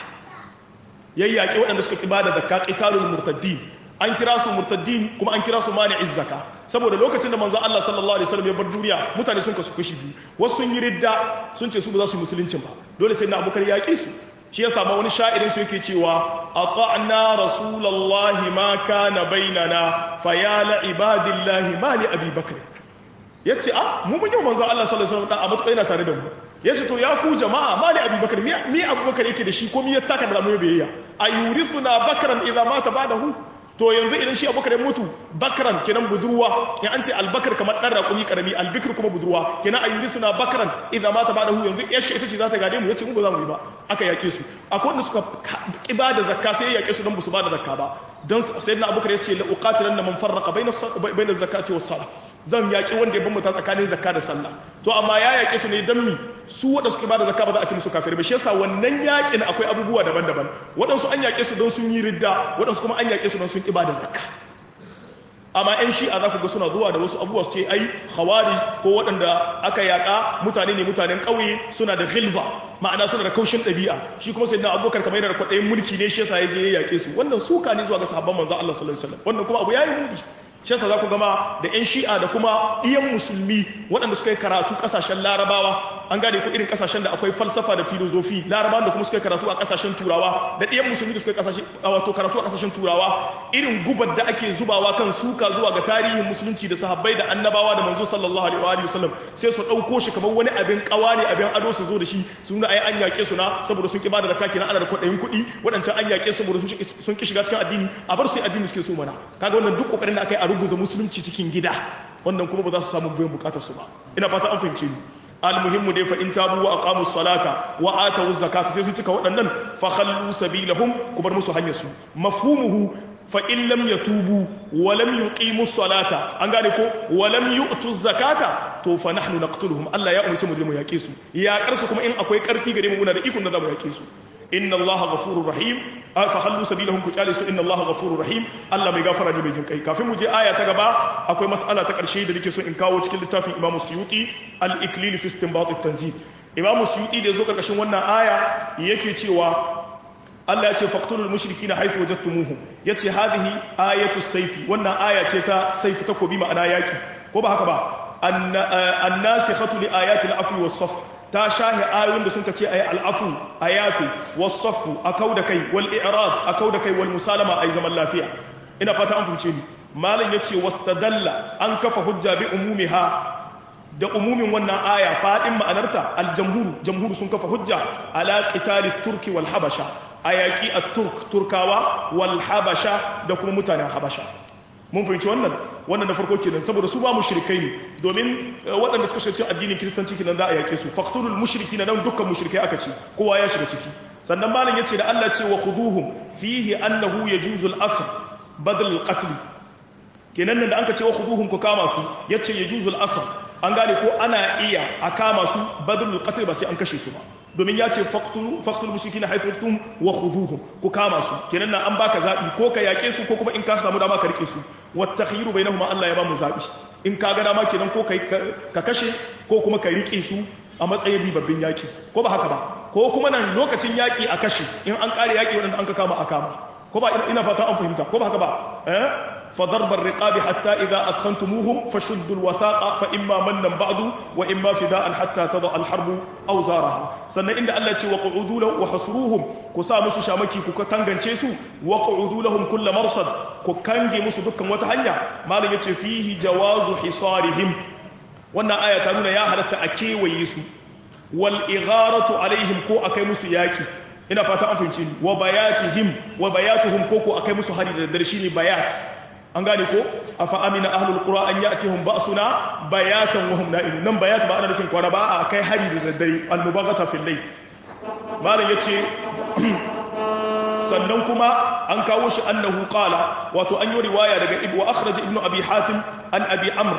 ya yaƙi waɗanda suka ƙi bada zakka qitalul murtaddin an kira su murtaddin kuma an kira su mani'iz zakka saboda lokacin da manzo Allah sallallahu alaihi wasallam ya bar duniya mutane sun kasu kashi biyu wasu sun yi ridda sun ce su ba za su yi musuluncin ba dole sai na abubakar ya yaƙi su shi ya samu wani sha'irin su yake cewa ata'na rasulullahi ma kana bainana fa ya la ibadillahi ma li abi bakr yace ah mu mun yi manzo Allah sallallahu alaihi wasallam a matuƙa yana tare da mu yace to ya ku jama'a ma li abi bakr mi abubakar yake da shi ko mi ya taka da mu biyayya ayurithuna bakran idza mata ba'dahu to yanzu idan shi abubakar ya mutu bakran kenan budurwa ya an ce albakar kamar dan raƙumi karami albikir kuma budurwa kenan ayyuri suna bakran idan mata ba da hu yanzu yashi ita ce za ta gade mu yace mu ba za mu yi ba aka yake su akwai wanda suka ki ba da zakka sai ya yake su don ba su ba da zakka ba don sayyidina abubakar ya ce la uqatilan man farraqa bayna bayna zakati was salah zan yaki wanda ya bambanta tsakanin zakka da sallah to amma ya yake su ne dan mi su wanda suke ba da zakka ba za a ce musu kafir ba shi yasa wannan yakin akwai abubuwa daban-daban waɗansu an yake su don sun yi ridda waɗansu kuma an yake su don sun ki ba da zakka amma yan shi'a za ku ga suna zuwa da wasu abubuwa su ce ai khawari ko waɗanda aka yaƙa mutane ne mutanen ƙauye suna da ghilva ma'ana suna da kaushin ɗabi'a shi kuma sai na abubakar kamar yana da kwaɗayin mulki ne shi yasa ya je ya yaƙe su wannan suka ne zuwa ga sahabban manzon Allah sallallahu alaihi wasallam wannan kuma abu yayi mudi shi yasa za ku gama da yan shi'a da kuma ɗiyan musulmi waɗanda suka yi karatu ƙasashen larabawa an gane ko irin kasashen da akwai falsafa da filozofi larabawan da kuma suka karatu a kasashen turawa da ɗiyan musulmi da suka kasashe wato karatu a kasashen turawa irin gubar da ake zubawa kan suka zuwa ga tarihin musulunci da sahabbai da annabawa da manzo sallallahu alaihi wa sallam sai su ɗauko shi kamar wani abin kawa ne abin ado su zo da shi su nuna ai an yaƙe su na saboda sun ki bada da kaki na ana da kuɗin kuɗi waɗancan an yaƙe su saboda sun ki shiga cikin addini a bar su yi addini suke so mana kaga wannan duk kokarin da aka yi a ruguza musulunci cikin gida wannan kuma ba za su samu biyan bukatar su ba ina fata an fahimce ni almuhimmu dai fa in tabu wa aqamu salata wa atu zakata sai sun cika waɗannan fa khallu sabilahum ku bar musu hanyar su mafhumuhu fa in lam yatubu wa lam yuqimu salata an gane ko wa lam yu'tu zakata to fa nahnu naqtuluhum Allah ya umarci mu da mu yake su ya karsu kuma in akwai karfi gare mu muna da ikon da za mu yake su inna allaha ghafurur rahim fa hallu sabilahum ku kyale su inna allaha ghafurur rahim Allah mai gafara ne mai jin kai kafin mu je aya ta gaba akwai mas'ala ta karshe da nake so in kawo cikin littafin Imam Suyuti al-Iklil fi istinbat at-tanzil Imam Suyuti da yazo karkashin wannan aya yake cewa Allah ya ce faqtulul mushrikina haythu wajadtumuhum yace hadhihi ayatu sayfi wannan aya ce ta sayfi takobi ma'ana yaki ko ba haka ba an-nasikhatu li ayati al-afwi was-safh ta shahi ayoyin da sun ka ce ayi al'afu a yafi wasafu a kau da kai wal i'rad a kau da kai wal musalama ayi zaman lafiya ina fata an fahimce ni malam yace wastadalla an kafa hujja bi umumiha da umumin wannan aya fadin ma'anarta al-jamhur jamhur sun kafa hujja ala qitali turki wal habasha ayaki at-turk turkawa wal habasha da kuma mutanen habasha mun fahimci wannan wannan da farko kenan saboda su ba mushrikai ne domin waɗanda suka shirci addinin kiristanci kenan za a yake su faqtulul mushrikina nan dukkan mushrikai aka ce kowa ya shiga ciki sannan malam yace da Allah ce wa khuduhum fihi annahu yajuzu al-asr badal al-qatl kenan nan da anka ce wa khuduhum ku kama su yace yajuzu al-asr an gane ko ana iya a kama su badal al-qatl ba sai an kashe su ba domin ya ce faktul mushrikina haifurtum wa khuduhum ku kama su kenan nan an baka zabi ko ka yake su ko kuma in ka samu dama ka rike su wat takhyiru bainahuma Allah ya ba mu zabi in ka ga dama kenan ko kai ka kashe ko kuma ka rike su a matsayin ribabbin yaki ko ba haka ba ko kuma nan lokacin yaki a kashe in an kare yaki wadanda an ka kama a kama ko ba ina fata an fahimta ko ba haka ba eh فضرب الرقاب حتى إذا أثخنتموهم فشدوا الوثاق فإما منا بعد وإما فداء حتى تضع الحرب أوزارها سنة إن الله وقعودوا له وحصروهم كسا مسو شامكي كتنغن تشيسو وقعودوا لهم كل مرصد كنغي مسو دكا وتهنيا ما لن فيه جواز حصارهم وانا آية تنون يا هلتا أكي ويسو والإغارة عليهم كو أكي مسو ياكي ina fata an fahimci ni wa bayatihim wa bayatuhum koko akai musu hari da daddare shine bayat an gane ko afa amina ahlul qura an ya'tihum ba'suna bayatan wa hum na'imun nan bayat ba ana nufin kwana ba a kai hari da daddare al mubaghata fil layl malam yace sannan kuma an kawo shi annahu qala wato an yi riwaya daga ibnu akhraj ibnu abi hatim an abi amr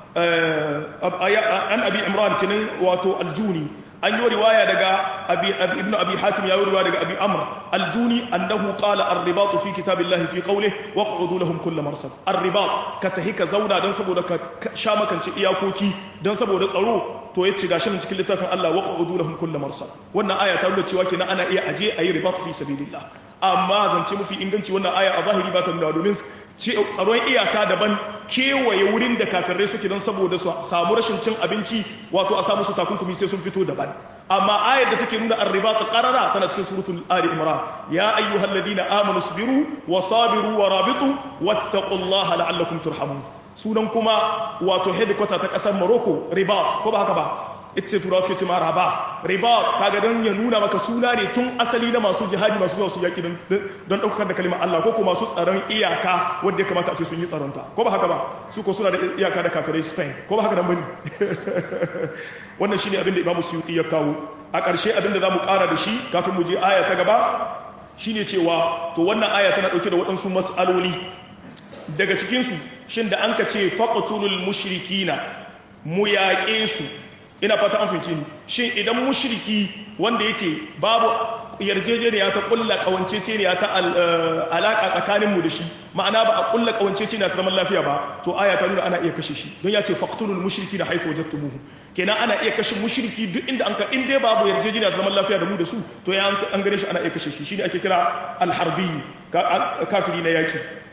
an abi imran kinan wato aljuni an yi riwaya daga ibn abi hatim ya yi riwaya daga abi amr aljuni annahu qala ar-ribat fi kitabillahi fi qawlihi waq'udu lahum kull marsad ar-ribat ka tahi ka zauna dan saboda ka sha makance iyakoki dan saboda tsaro to yace gashi nan cikin littafin Allah waq'udu lahum kull marsad wannan aya ta nuna cewa kenan ana iya aje ayi ribat fi sabilillah amma zance mafi inganci wannan aya a zahiri ba ta nuna domin tsaron iyaka daban kewaye wurin da kafirai suke don saboda su samu rashin cin abinci wato a samu su takunkumi sai sun fito daban amma ayar da take nuna arriba ta qarara tana cikin suratul ali imran ya ayyuhal ladina amanu sabiru wa sabiru wa rabitu wattaqullaha la'allakum turhamun sunan kuma wato headquarter ta kasar morocco riba ko ba haka ba ita ce turawa suke ce ma raba riba kaga don ya nuna maka suna ne tun asali na masu jihadi masu zuwa su yaki don ɗaukar da kalimar Allah ko kuma masu tsaron iyaka wanda ya kamata a ce sun yi tsaronta ko ba haka ba su ko suna da iyaka da kafirai Spain ko ba haka nan bane wannan shine abin da Imam Suyuti ya kawo a ƙarshe abin da zamu ƙara da shi kafin mu je aya ta gaba shine cewa to wannan aya tana ɗauke da waɗansu mas'aloli daga cikin su shin da an ka ce faqtulul mushrikina mu yaƙe su ina fata an fahimci ni shin idan mushriki wanda yake babu yarjejeniya ta kulla kawanceceniya ta alaka tsakanin mu da shi ma'ana ba a kulla kawanceceniya ta zaman lafiya ba to aya ta nuna ana iya kashe shi don ya ce faqtulul mushriki da haifu wajadtumuhu kenan ana iya kashe mushriki duk inda an ka in dai babu yarjejeniya ta zaman lafiya da mu da su to ya an gane shi ana iya kashe shi shine ake kira alharbi kafiri na yaki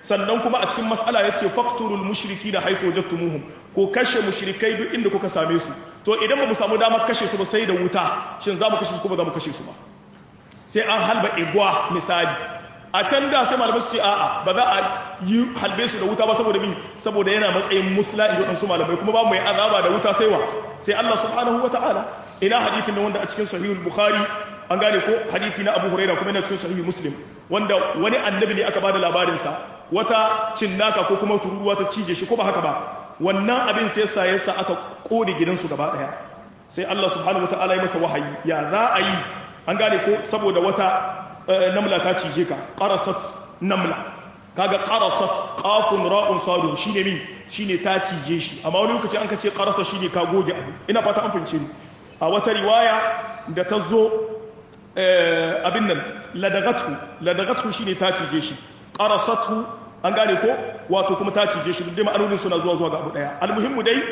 sannan kuma a cikin mas'ala yace faqtulul mushrikina haythu wajadtumuhum ko kashe mushrikai duk inda kuka same su to idan ba mu samu damar kashe su ba sai da wuta shin za mu kashe su ko ba za mu kashe su ba sai an halba igwa misali a can da sai malamai su ce a'a ba za a yi halbe su da wuta ba saboda mi saboda yana matsayin musla in waɗansu malamai kuma ba mu yi azaba da wuta sai wa sai Allah subhanahu wa ta'ala ina hadithin wanda a cikin sahihul bukhari an gane ko hadithi na abu huraira kuma yana cikin sahihul muslim wanda wani annabi ne aka bada labarin sa wata cinnaka ko kuma tururuwa ta cije shi ko ba haka ba wannan abin sai yasa yasa aka kode gidansu gaba daya sai Allah subhanahu wa ta'ala ya masa wahayi ya za a yi an gane ko saboda wata namla ta cije ka qarasat namla kaga qarasat qafun ra'un sadun shine mi shine ta cije shi amma wani lokaci an ka ce qarasa shine ka goge abu ina fata an fince ni a wata riwaya da ta zo abin nan ladagatu ladagatu shine ta cije shi qarasatu an gane ko wato kuma ta cije shi duk dai ma'anonin suna zuwa zuwa ga abu daya almuhimmu dai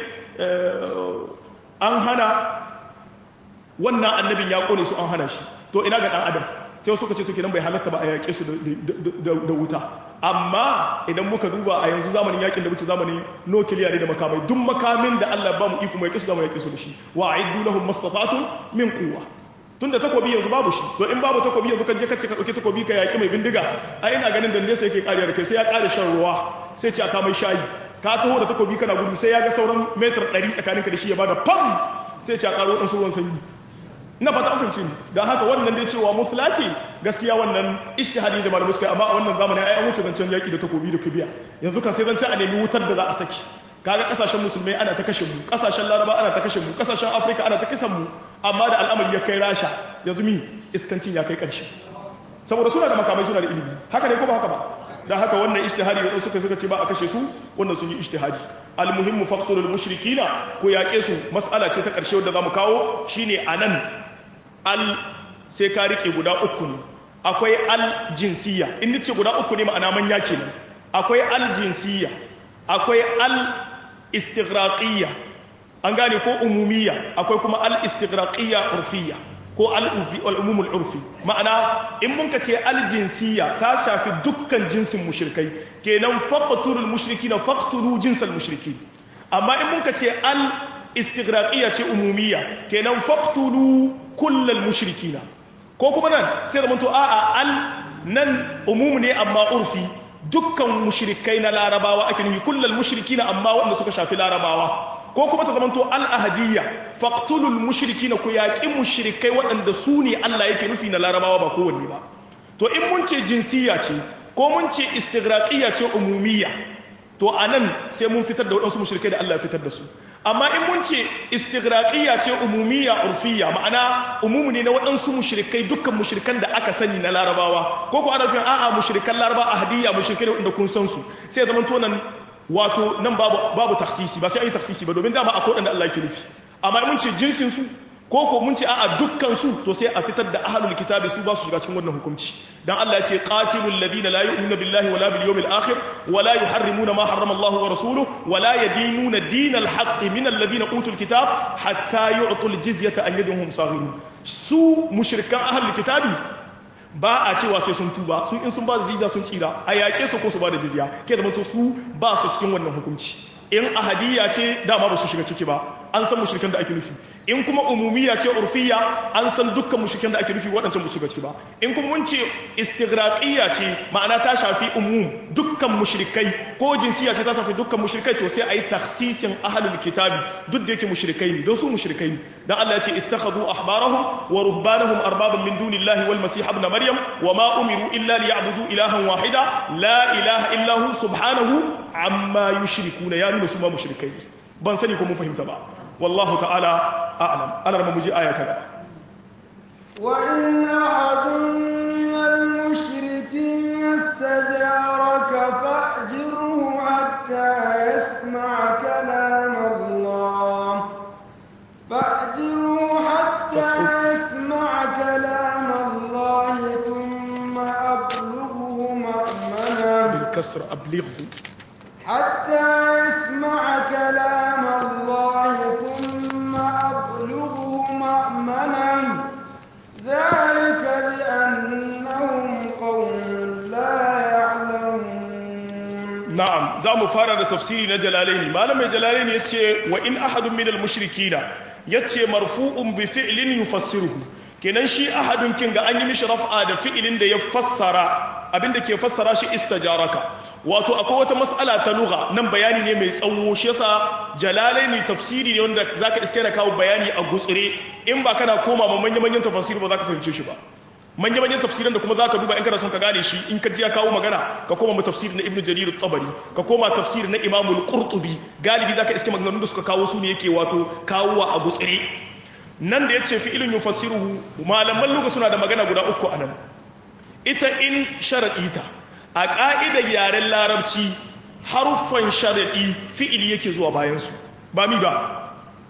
an hana wannan annabin ya kone su an hana shi to ina ga dan adam sai suka ce to kenan bai halatta ba a yaƙe su da wuta amma idan muka duba a yanzu zamanin yakin da wuce zamanin nukiliya ne da makamai duk makamin da Allah ba mu iko mai kisu zamu yaƙe su da shi wa a'iddu lahum mastata'tum min quwwa tunda takobi yanzu babu shi to in babu takobi yanzu kan je kace ka dauki takobi ka yaƙi mai bindiga ai ina ganin dande sai yake kariya da kai sai ya ƙara shan ruwa sai ce aka mai shayi ka taho da takobi kana gudu sai ya ga sauran metar 100 tsakaninka da shi ya bada pam sai ce a ƙaro ɗansu ruwan sanyi na fata an ni don haka wannan dai cewa musula ce gaskiya wannan ishtihadi da malamai suka amma a wannan zamanin ai an wuce zancen yaƙi da takobi da kibiya yanzu kan sai zancen a nemi wutar da za a saki kaga kasashen musulmai ana ta kashe mu kasashen laraba ana ta kashe mu kasashen afirka ana ta kisan mu amma da al'amari ya kai rasha yanzu mi iskancin ya kai ƙarshe saboda suna da makamai suna da ilimi haka ne ko ba haka ba da haka wannan ijtihadi da suka suka ce ba a kashe su wannan sun yi ijtihadi almuhimmu faqtulul mushrikina ko yaƙe su mas'ala ce ta ƙarshe wanda zamu kawo shine anan al sai ka rike guda uku ne akwai al jinsiya in nace guda uku ne ma'ana manya kenan akwai al jinsiya akwai al istighraqiyya an gane ko umumiyya akwai kuma al istighraqiyya urfiyya ko al'umumul urfi ma'ana in mun ka ce aljinsiya ta shafi dukkan jinsin mushrikai kenan faqtulul mushrikina faqtulu jinsal mushrikin amma in mun ka ce al istighraqiyya ce umumiyya kenan faqtulu kullal mushrikina ko kuma nan sai da mun to a'a al nan umumu ne amma urfi dukkan mushrikai na larabawa ake nufi kullal mushrikina amma wanda suka shafi larabawa ko kuma ta zamanto al'ahadiyya faktulul mushriki na ku yaƙi mushrikai waɗanda su ne Allah yake nufi na larabawa ba kowanne ba to in mun ce jinsiya ce ko mun ce istigraƙiyya ce umumiyya to a nan sai mun fitar da waɗansu mushrikai da Allah ya fitar da su amma in mun ce istigraƙiyya ce umumiyya urfiyya ma'ana umumu ne na waɗansu mushrikai dukkan mushrikan da aka sani na larabawa ko ko ana nufin a'a mushrikan laraba ahadiyya mushrikai da waɗanda kun san su sai zaman to nan wato nan babu babu taksisi ba sai an yi taksisi ba domin dama akwai wanda Allah yake nufi amma mun ce jinsin su ko ko mun ce a'a dukkan su to sai a fitar da ahlul kitabi su ba su shiga cikin wannan hukunci dan Allah ya ce qatilul ladina la yu'minuna billahi wala bil yawmil akhir wala yuharrimuna ma harrama Allah wa rasuluhu wala yadinuna dinal haqqi min alladhina utul kitab hatta yu'tul jizyata an yadihum saghirun su mushrikan ahlul kitabi ba a cewa sai sun tuba su in sun ba da jizya sun tsira a yaƙe su ko su ba da jizya ke da mutu su ba su cikin wannan hukunci in ahadiyya ce dama ba su shiga ciki ba an san mushrikan da ake nufi in kuma umumiyya ce urfiyya an san dukkan mushrikan da ake nufi waɗancan ba su shiga ciki ba in kuma mun ce istighraqiyya ce ma'ana ta shafi umum dukkan mushrikai ko jinsiya ce ta shafi dukkan mushrikai to sai a yi takhsisin ahlul kitabi duk da yake mushrikai ne don su mushrikai ne dan Allah ya ce ittakhadhu ahbarahum wa ruhbanahum arbaban min dunillahi wal masih ibn maryam wa ma umiru illa liya'budu ilahan wahida la ilaha illa hu subhanahu amma yushrikuna ya nuna su ma mushrikai ne ban sani ko mun fahimta ba wallahu ta'ala a'lam ana rama muji aya ta gaba wa in ahadun min al-mushrikeen istajaraka fa'jirhu hatta yasma'a kalam Allah fa'jirhu hatta yasma'a kalam Allah thumma ablughu ma'mana bil kasr ablighu حتى يسمع كلام الله ثم أبلغه مأمنا ذلك بأنهم قوم لا يعلمون za mu fara da tafsiri na jalalaini malamai jalalaini ya ce wa in ahadun minal mushrikina ya ce marfu'un bi fi'lin yufassiruhu kenan shi ahadun kin ga an yi mishi raf'a da fi'ilin da ya fassara abinda ke fassara shi istajaraka wato akwai wata mas'ala ta lugha nan bayani ne mai tsawo shi yasa jalalaini tafsiri ne wanda zaka iske da kawo bayani a gutsire in ba kana koma ma manyan manyan tafasiri ba zaka fahimce shi ba manyan manyan tafsiran da kuma zaka duba in kana son ka gane shi in ka ji ya kawo magana ka koma mu tafsir na ibnu jarir at-tabari ka koma tafsir na imam al-qurtubi galibi zaka iske maganganun da suka kawo su ne yake wato kawowa a gutsire nan da yace fi'ilun yufassiruhu malaman lugha suna da magana guda uku anan ita in sharadi ta a ka'idar yaren larabci haruffan sharadi fi'ili yake zuwa bayan su ba mi ba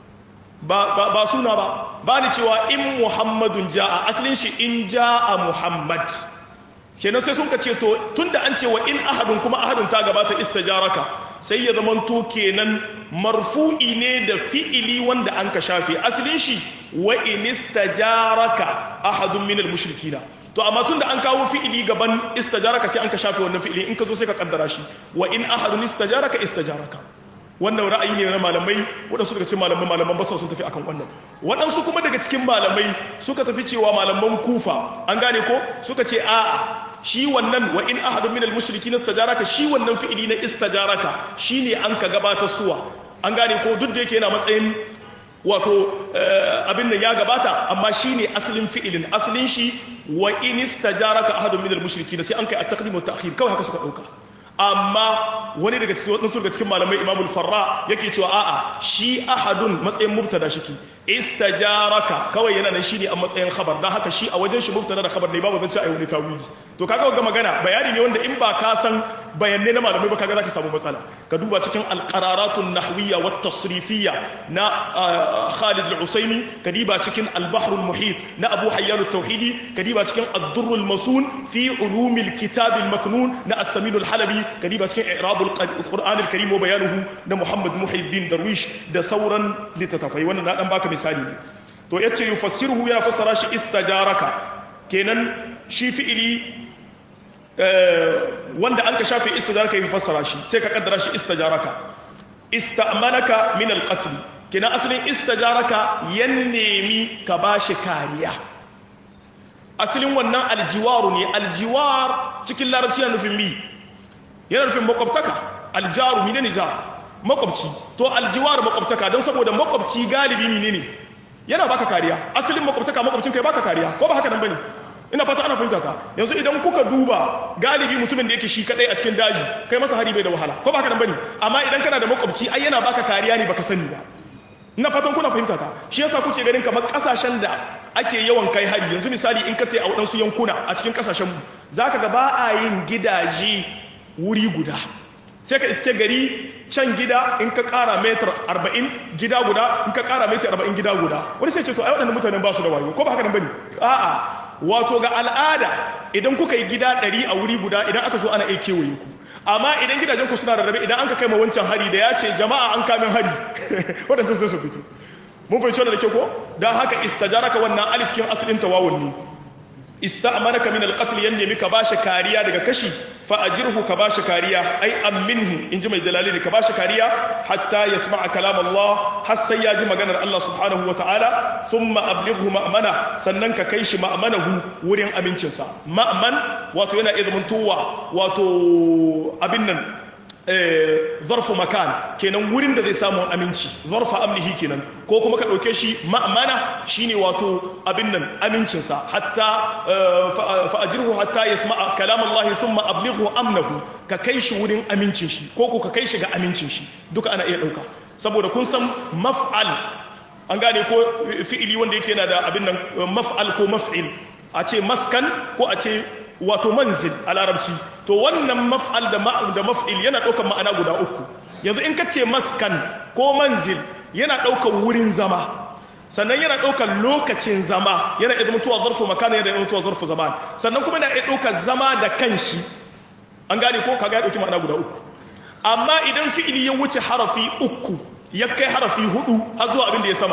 ba suna ba ba ni cewa in muhammadun ja'a asalin shi in ja'a muhammad kenan sai sun ka ce to tunda an ce wa in ahadun kuma ahadun ta gabata istajaraka sai ya zama to kenan marfu'i ne da fi'ili wanda an ka shafe asalin shi wa in istajaraka ahadun minal mushrikina to amma tunda an kawo fi'ili gaban istajaraka sai an ka shafe wannan fi'ili in ka zo sai ka kaddara shi wa in ahadun istajaraka istajaraka wannan ra'ayi ne na malamai waɗansu daga cikin malamai malaman basar sun tafi akan wannan waɗansu kuma daga cikin malamai suka tafi cewa malaman kufa an gane ko suka ce a'a shi wannan wa in ahadun minal mushrikin istajaraka shi wannan fi'ili na istajaraka shine an ka gabatar suwa an gane ko duk da yake yana matsayin wato abin da ya gabata amma shine asalin fi'ilin asalin shi wa in istajaraka ahadun minal mushrikin sai an kai at-taqdim wa ta'khir kawai haka suka dauka amma wani daga cikin wadansu daga cikin malamai imamul farra yake cewa a'a shi ahadun matsayin mubtada shiki istajaraka kawai yana nan shine a matsayin khabar dan haka shi a wajen shi mubtada da khabar ne babu zance ai wani tawili to kaga ga magana bayani ne wanda in ba ka san bayanai na malamai ba kaga zaka samu matsala ka duba cikin alqararatun nahwiyya wat tasrifiyya na Khalid al-Usaimi ka diba cikin al-Bahr al-Muhit na Abu Hayyan al-Tauhidi ka diba cikin ad-Durr al-Masun fi ulum al-kitab al-maknun na as-Samin al-Halabi ka diba cikin i'rab al-Qur'an al-Karim wa bayanuhu na Muhammad Muhyiddin Darwish da sauran littattafai wannan na dan baka misali ne to yace yufassiruhu yana fassara shi istajaraka kenan shi fi'ili wanda an ka shafe istajaraka ya fassara shi sai ka kaddara shi istajaraka ista'manaka min al-qatl kenan asalin istajaraka yan nemi ka bashi kariya asalin wannan aljiwaru ne aljiwar cikin larabci yana nufin mi yana nufin makwabtaka aljaru mine ne jar makwabci to aljiwar makwabtaka don saboda makwabci galibi mine ne yana baka kariya asalin makwabtaka makwabcin kai baka kariya ko ba haka nan bane ina fata ana fahimta ta yanzu idan kuka duba galibi mutumin da yake shi kadai a cikin daji kai masa hari bai da wahala ko ba haka nan bane amma idan kana da makwabci ai yana baka kariya ne baka sani ba ina fatan kuna fahimta ta shi yasa kuke ganin kamar kasashen da ake yawan kai hari yanzu misali in ka tai a waɗansu yankuna a cikin kasashen mu zaka ga ba a yin gidaje wuri guda sai ka iske gari can gida in ka kara metar 40 gida guda in ka kara metar 40 gida guda wani sai ce to ai waɗannan mutanen ba su da wayo ko ba haka nan bane a'a wato ga al'ada idan kuka yi gida 100 a wuri guda idan aka zo ana iya kewaye ku amma idan gidajen ku suna rarrabe idan an ka kai ma wancan hari da ya ce jama'a an kamin hari waɗancan sai su fito mun fahimci wannan da ke ko don haka istajaraka wannan alifkin asalin tawawun ne ista'manaka min alqatl yanne mika bashi kariya daga kashi fa ajirhu ka bashi kariya ai amminhu inji mai jalali ka bashi kariya hatta yasma'a kalam Allah har sai ya ji maganar Allah subhanahu wa ta'ala thumma ablighu ma'mana sannan ka kai shi ma'manahu wurin amincinsa ma'man wato yana izmuntuwa wato abin nan zarfu makan kenan wurin da zai samu aminci zarfa amnihi kenan ko kuma ka ɗauke shi ma'amana shine wato abin nan amincinsa hatta fa'ajirhu hatta yasma'a kalam Allah thumma ablighu amnahu ka kai shi wurin amincin shi ko ko ka kai shi ga amincin shi duka ana iya ɗauka saboda kun san maf'al an gane ko fi'ili wanda yake yana da abin nan maf'al ko maf'il a ce maskan ko a ce wato manzil a larabci to wannan maf'al da maf'il yana ɗaukar ma'ana guda uku yanzu in ka ce maskan ko manzil yana ɗaukar wurin zama sannan yana ɗaukar lokacin zama yana iya mutuwa zarfu makana yana iya mutuwa zarfu zaman sannan kuma yana iya ɗaukar zama da kanshi an gane ko kaga ya ɗauki ma'ana guda uku amma idan fi'ili ya wuce harafi uku ya kai harafi hudu har zuwa abin da ya sama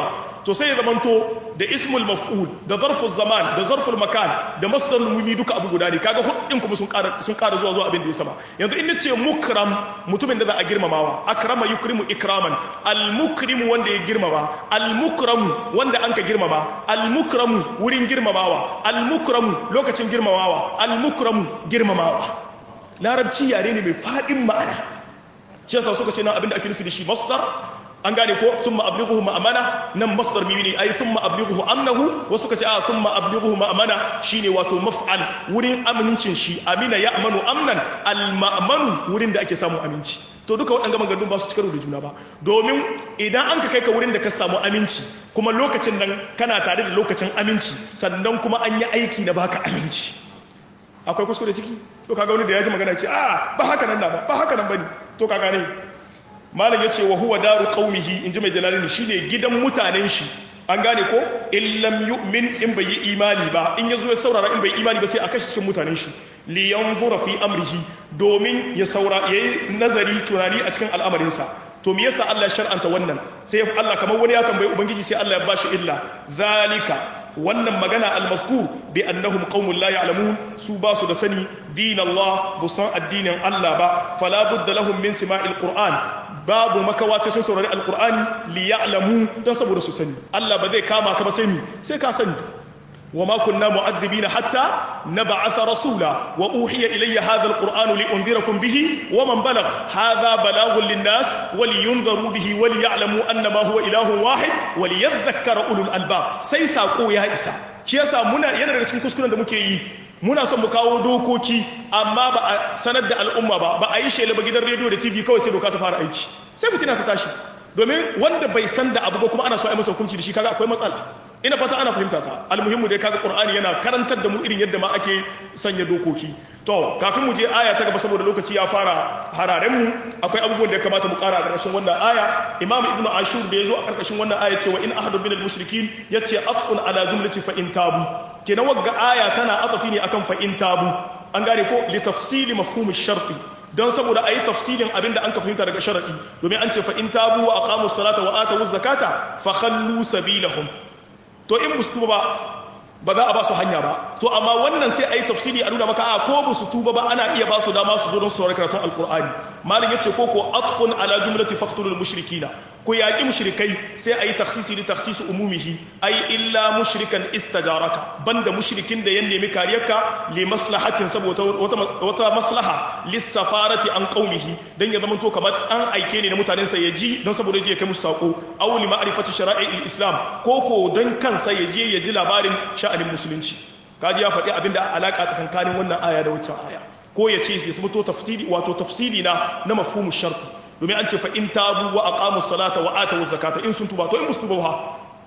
to sai ya zamanto da ismul maf'ul da zarful zaman da zarful makan da masdarul mumi duka abu guda ne kaga hudin kuma sun ƙara sun ƙara zuwa zuwa abin da ya sama yanzu in nace mukram mutumin da za a girmamawa akrama yukrimu ikraman al mukrimu wanda ya girmama al mukramu wanda anka girmama al mukramu wurin girmamawa al mukramu lokacin girmamawa al mukramu girmamawa larabci yare ne mai fadin ma'ana shi yasa suka ce nan abin da ake nufi da shi masdar an gane ko sun ma'abliguhu ma'amana nan masdar mimi ne ai sun ma'abliguhu amnahu wasu ka ce a sun ma'abliguhu ma'amana shine wato maf'al wurin amincin shi amina ya amanu amnan al-ma'manu wurin da ake samu aminci to duka waɗanda maganganu ba su cikar da juna ba domin idan an ka kai ka wurin da ka samu aminci kuma lokacin nan kana tare da lokacin aminci sannan kuma an yi aiki na baka aminci akwai kuskure ciki to kaga wani da ya ji magana ce a ba haka nan na ba ba haka nan bane to kaga ne malam yace wa huwa daru qaumihi inji mai jalalini shine gidan mutanen shi an gane ko illam yu'min in bai yi imani ba in yazo ya saurara in bai imani ba sai a kashe cikin mutanen shi li yanzura fi amrihi domin ya saura yayi nazari tunani a cikin al'amarin sa to me yasa Allah ya shar'anta wannan sai Allah kamar wani ya tambayi ubangiji sai Allah ya bashi illa zalika wannan magana al-mazkur bi annahum qaumun la ya'lamun su ba su da sani din Allah busan addinin Allah ba fala budda lahum min sima'il qur'an babu makawa sai sun saurari alqur'ani li ya'lamu dan saboda su sani Allah ba zai kama ka ba sai mi sai ka sani وما كنا معذبين حتى نبعث رسولا وأوحي إلي هذا القرآن لأنذركم به ومن بلغ هذا بلاغ للناس ولينذروا به وليعلموا أنما هو إله واحد وليذكر أولو الألباب سيسا قويا إسا شيسا منا ينرى cikin kuskuren da muke yi muna son mu kawo dokoki amma ba a sanar da al'umma ba ba a yi shela ba gidan rediyo da tv kawai sai doka ta fara aiki sai fitina ta tashi domin wanda bai san da abu ba kuma ana so a yi masa hukunci da shi kaga akwai matsala ina fata ana fahimta ta almuhimmu dai kaga qur'ani yana karantar da mu irin yadda ma ake sanya dokoki to kafin mu je aya ta gaba saboda lokaci ya fara hararen mu akwai abubuwan da ya kamata mu kara a ƙarshen wannan aya imam ibnu ashur da yazo a ƙarƙashin wannan aya cewa in ahadu minal mushrikin yace atfun ala jumlati fa in tabu kenan wagga aya tana atafi ne akan fa in tabu an gane ko li tafsili mafhum ash-sharti don saboda a yi tafsilin abin da an ka fahimta daga sharaɗi domin an ce fa in tabu wa aqamu salata wa atu zakata fa khallu sabilahum to in ba su tuba ba ba za a ba su hanya ba to amma wannan sai a yi tafsiri a nuna maka a ko ba su tuba ba ana iya ba su dama su zo don su karatun alkur'ani malin yace ko ko atfun ala jumlati faqtulul mushrikina ko yaki mushrikai sai a yi taksisi da taksisu umumihi ai illa mushrikan istajaraka banda mushrikin da ya nemi kariyarka li maslahatin saboda wata wata maslaha lissafarati an qaumihi dan ya zamanto kamar an aike ne na mutanen sa ya ji don saboda ya kai musu sako aw li ma'rifati shara'i'il islam ko ko dan kansa ya je ya ji labarin sha'anin musulunci kaji ya faɗi abinda alaka tsakankanin wannan aya da waccan aya ko ya ce ya samuto tafsiri wato tafsiri na na mafhumu sharti domin an ce fa in tabu wa aqamu salata wa atu zakata in sun tuba to in musu tuba ha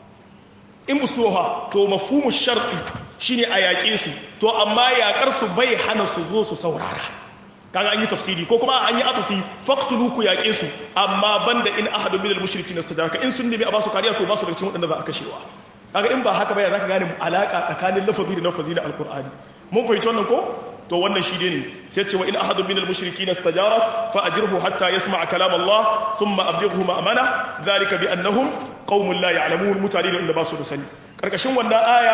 in musu tuba ha to mafhumu sharti shine a yaƙe su to amma yaƙar su bai hana su zo su saurara kaga an yi tafsiri ko kuma an yi atufi faqtulu ku yaƙe su amma banda in ahadu minal mushrikin istajaraka in sun nemi a basu kariya to basu daga cikin waɗanda za a kashewa kaga in ba haka ba ya zaka gane alaka tsakanin lafazi da lafazi na alqur'ani mun fahimci wannan ko to wannan shi ne sai ce wa in ahadun minal mushrikin istajara fa ajirhu hatta yasma'a kalam Allah thumma ablighu ma'amana dhalika bi annahum qaumun la ya'lamun mutane ne da ba su da sani karkashin wannan aya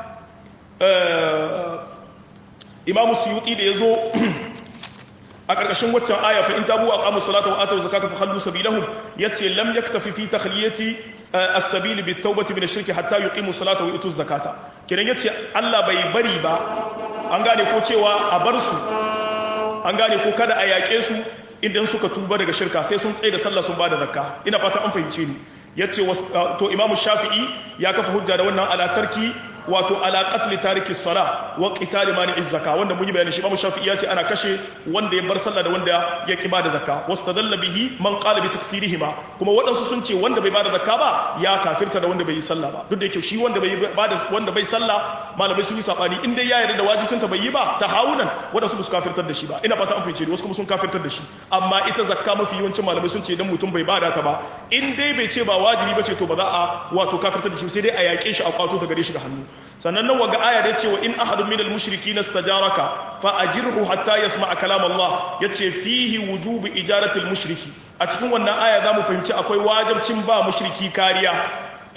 imamu suyuti da yazo a karkashin waccan aya fa in tabu aqamu salata wa atu zakata fa khallu sabilahum yace lam yaktafi fi takhliyati as-sabil bit tawbati min ash-shirki hatta yuqimu salata wa yutu zakata kiran yace Allah bai bari ba an gane ko cewa a bar su an gane ko kada a yaƙe su idan suka tuba daga shirka sai sun tsaye da sallah sun bada zakka ina fata an fahimce ni yace to imamu shafi'i ya kafa hujja da wannan ala tarki wato ala qatl tariki sala wa qital mani'iz zakka wanda mun yi bayani shi imamu shafi'i ya ce ana kashe wanda ya bar sallah da wanda ya ki bada zakka wastadalla bihi man qala bi takfirihima kuma wadansu sun ce wanda bai bada zakka ba ya kafirta da wanda bai yi sallah ba duk da yake shi wanda bai bada wanda bai sallah malamai sun yi sabani in dai ya yarda da wajibcin ta bai yi ba tahawunan wadansu ba su kafirtar da shi ba ina fata an fice wasu kuma sun kafirtar da shi amma ita zakka mafi yawancin malamai sun ce dan mutum bai bada ta ba in dai bai ce ba wajibi ba ce to ba za a wato kafirtar da shi sai dai a yaƙe shi a kwato ta gare shi ga hannu sannan nan waga aya da cewa in ahadun minal mushrikina istajaraka fa ajirhu hatta yasma'a kalam Allah yace fihi wujubu ijaratil mushriki a cikin wannan aya zamu fahimci akwai wajibcin ba mushriki kariya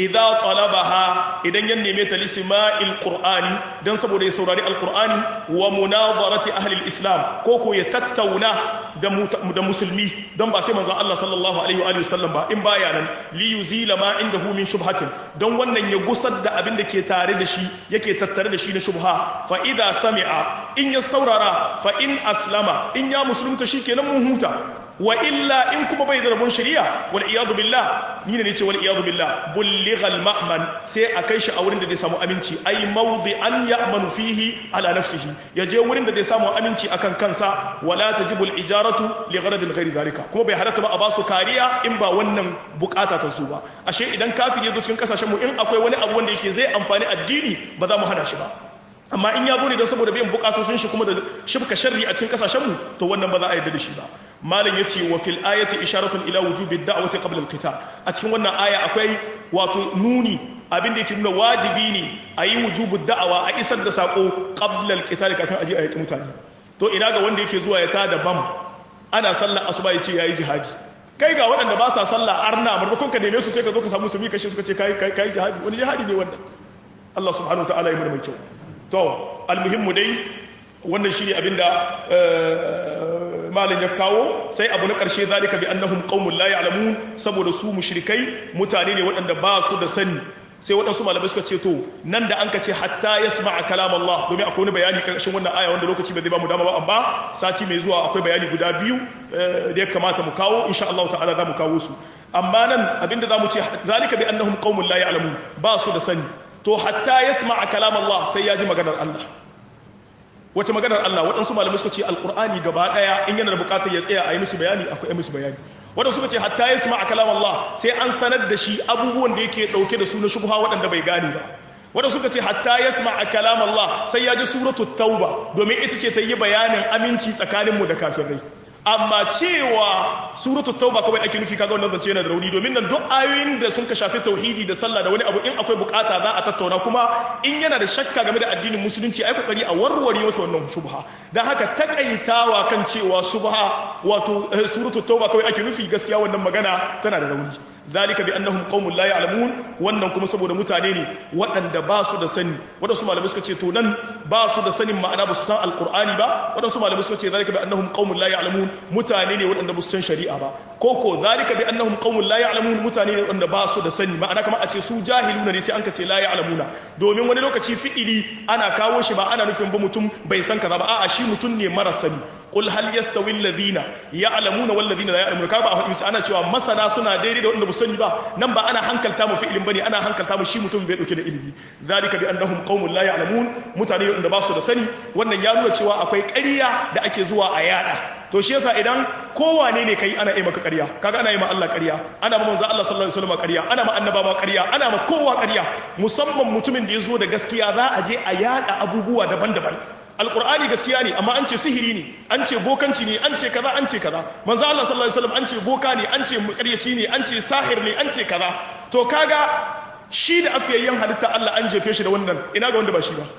idza talabaha idan ya neme ta lisma'il qur'ani dan saboda ya saurari alqur'ani wa munadarati ahli alislam ko ko ya tattauna da da musulmi dan ba sai manzon Allah sallallahu alaihi wa alihi wasallam ba in baya nan li yuzila ma indahu min shubhatin dan wannan ya gusar da abin da ke tare da shi yake tattare da shi na shubha fa idza sami'a in ya saurara fa in aslama in ya musulunta shikenan mun huta wa illa in kuma bai da rabon shari'a wal iyadu billah ni ne ce wal iyadu billah bulligha al ma'man sai a kai shi a wurin da zai samu aminci ai mawdi an ya'manu fihi ala nafsihi ya je wurin da zai samu aminci akan kansa wala tajibu al ijaratu li gharadin ghairi zalika kuma bai halatta ba a basu kariya in ba wannan bukata ta su ba ashe idan kafiri ya zo cikin kasashen mu in akwai wani abu wanda yake zai amfani addini ba za mu hana shi ba amma in ya zo ne don saboda biyan bukatun shi kuma da shibka sharri a cikin kasashenmu to wannan ba za a yarda da shi ba malam yace wa fil ayati isharatun ila wujubi da'wati qabla al-qital a cikin wannan aya akwai wato nuni abin da yake nuna wajibi ne a yi wujubu da'awa a isar da sako qabla al-qital kafin aje a yaki mutane to ina ga wanda yake zuwa ya tada bam ana sallar asuba yace yayi jihadi kai ga waɗanda ba sa sallah arna maimakon ka neme su sai ka zo ka samu su mi kashe suka ce kai kai jihadi wani jihadi ne wannan Allah subhanahu wa ta'ala ya mana mai kyau to almuhimmu dai wannan shine abinda malin ya kawo sai abu na karshe zalika bi annahum qaumun la ya'lamun saboda su mushrikai mutane ne waɗanda ba su da sani sai waɗansu malamai suka ce to nan da an ka ce hatta yasma'a kalam Allah domin akwai wani bayani karshen wannan aya wanda lokaci bai zai ba mu dama ba amma sati mai zuwa akwai bayani guda biyu da ya kamata mu kawo insha Allah ta'ala za mu kawo su amma nan abinda za mu ce zalika bi annahum qaumun la ya'lamun ba su da sani to hatta yasma'a kalam Allah sai ya ji maganar Allah wace maganar Allah waɗansu malamai suka ce alqur'ani gaba daya in yana da bukatar ya tsaya a yi musu bayani akwai yi musu bayani waɗansu suka ce hatta yasma'a kalam Allah sai an sanar da shi abubuwan da yake dauke da su na shubha waɗanda bai gane ba waɗansu suka ce hatta yasma'a kalam Allah sai ya ji suratul tauba domin ita ce ta yi bayanin aminci tsakaninmu da kafirai amma cewa suratul tauba kawai ake nufi kaga wannan zance yana da rauni domin nan duk ayoyin da sun ka shafi tauhidi da sallah da wani abu in akwai bukata za a tattauna kuma in yana da shakka game da addinin musulunci ai kokari a warware masa wannan shubha dan haka takaitawa kan cewa shubha wato suratul tauba kawai ake nufi gaskiya wannan magana tana da rauni zalika bi annahum qaumun la ya'lamun wannan kuma saboda mutane ne waɗanda ba su da sani waɗansu malamai suka ce to nan ba su da sanin ma'ana ba su san alqur'ani ba waɗansu malamai suka ce zalika bi annahum qaumun la ya'lamun mutane ne waɗanda ba su san shari'a ba ko ko zalika bi annahum qaumun la ya'lamun mutane ne waɗanda ba su da sani ma'ana kamar a ce su jahiluna ne sai an ka ce la ya'lamuna domin wani lokaci fi'ili ana kawo shi ba ana nufin ba mutum bai san kaza ba a'a shi mutum ne mara sani qul hal yastawi alladhina ya'lamuna wal ladhina la ya'lamun ka ba a faɗi ana cewa masana suna daidai da wanda ba sani ba nan ba ana hankalta mu fi'ilin bane ana hankalta mu shi mutum bai dauke da ilimi zalika bi annahum qaumun la ya'lamun mutane wanda ba su da sani wannan ya nuna cewa akwai ƙarya da ake zuwa a yada to shi yasa idan kowane ne kai ana yi maka ƙarya kaga ana yi ma Allah ƙarya ana ma manzo Allah sallallahu alaihi wasallam ƙarya ana ma annabawa ƙarya ana ma kowa ƙarya musamman mutumin da ya zo da gaskiya za a je a yada abubuwa daban-daban alkur'ani gaskiya ne amma an ce sihiri ne an ce bokanci ne an ce kaza an ce kaza manzo Allah sallallahu alaihi wasallam an ce boka ne an ce makaryaci ne an ce sahir ne an ce kaza to kaga shi da afiyayyen halitta Allah an jefe shi da wannan ina ga wanda ba shi ba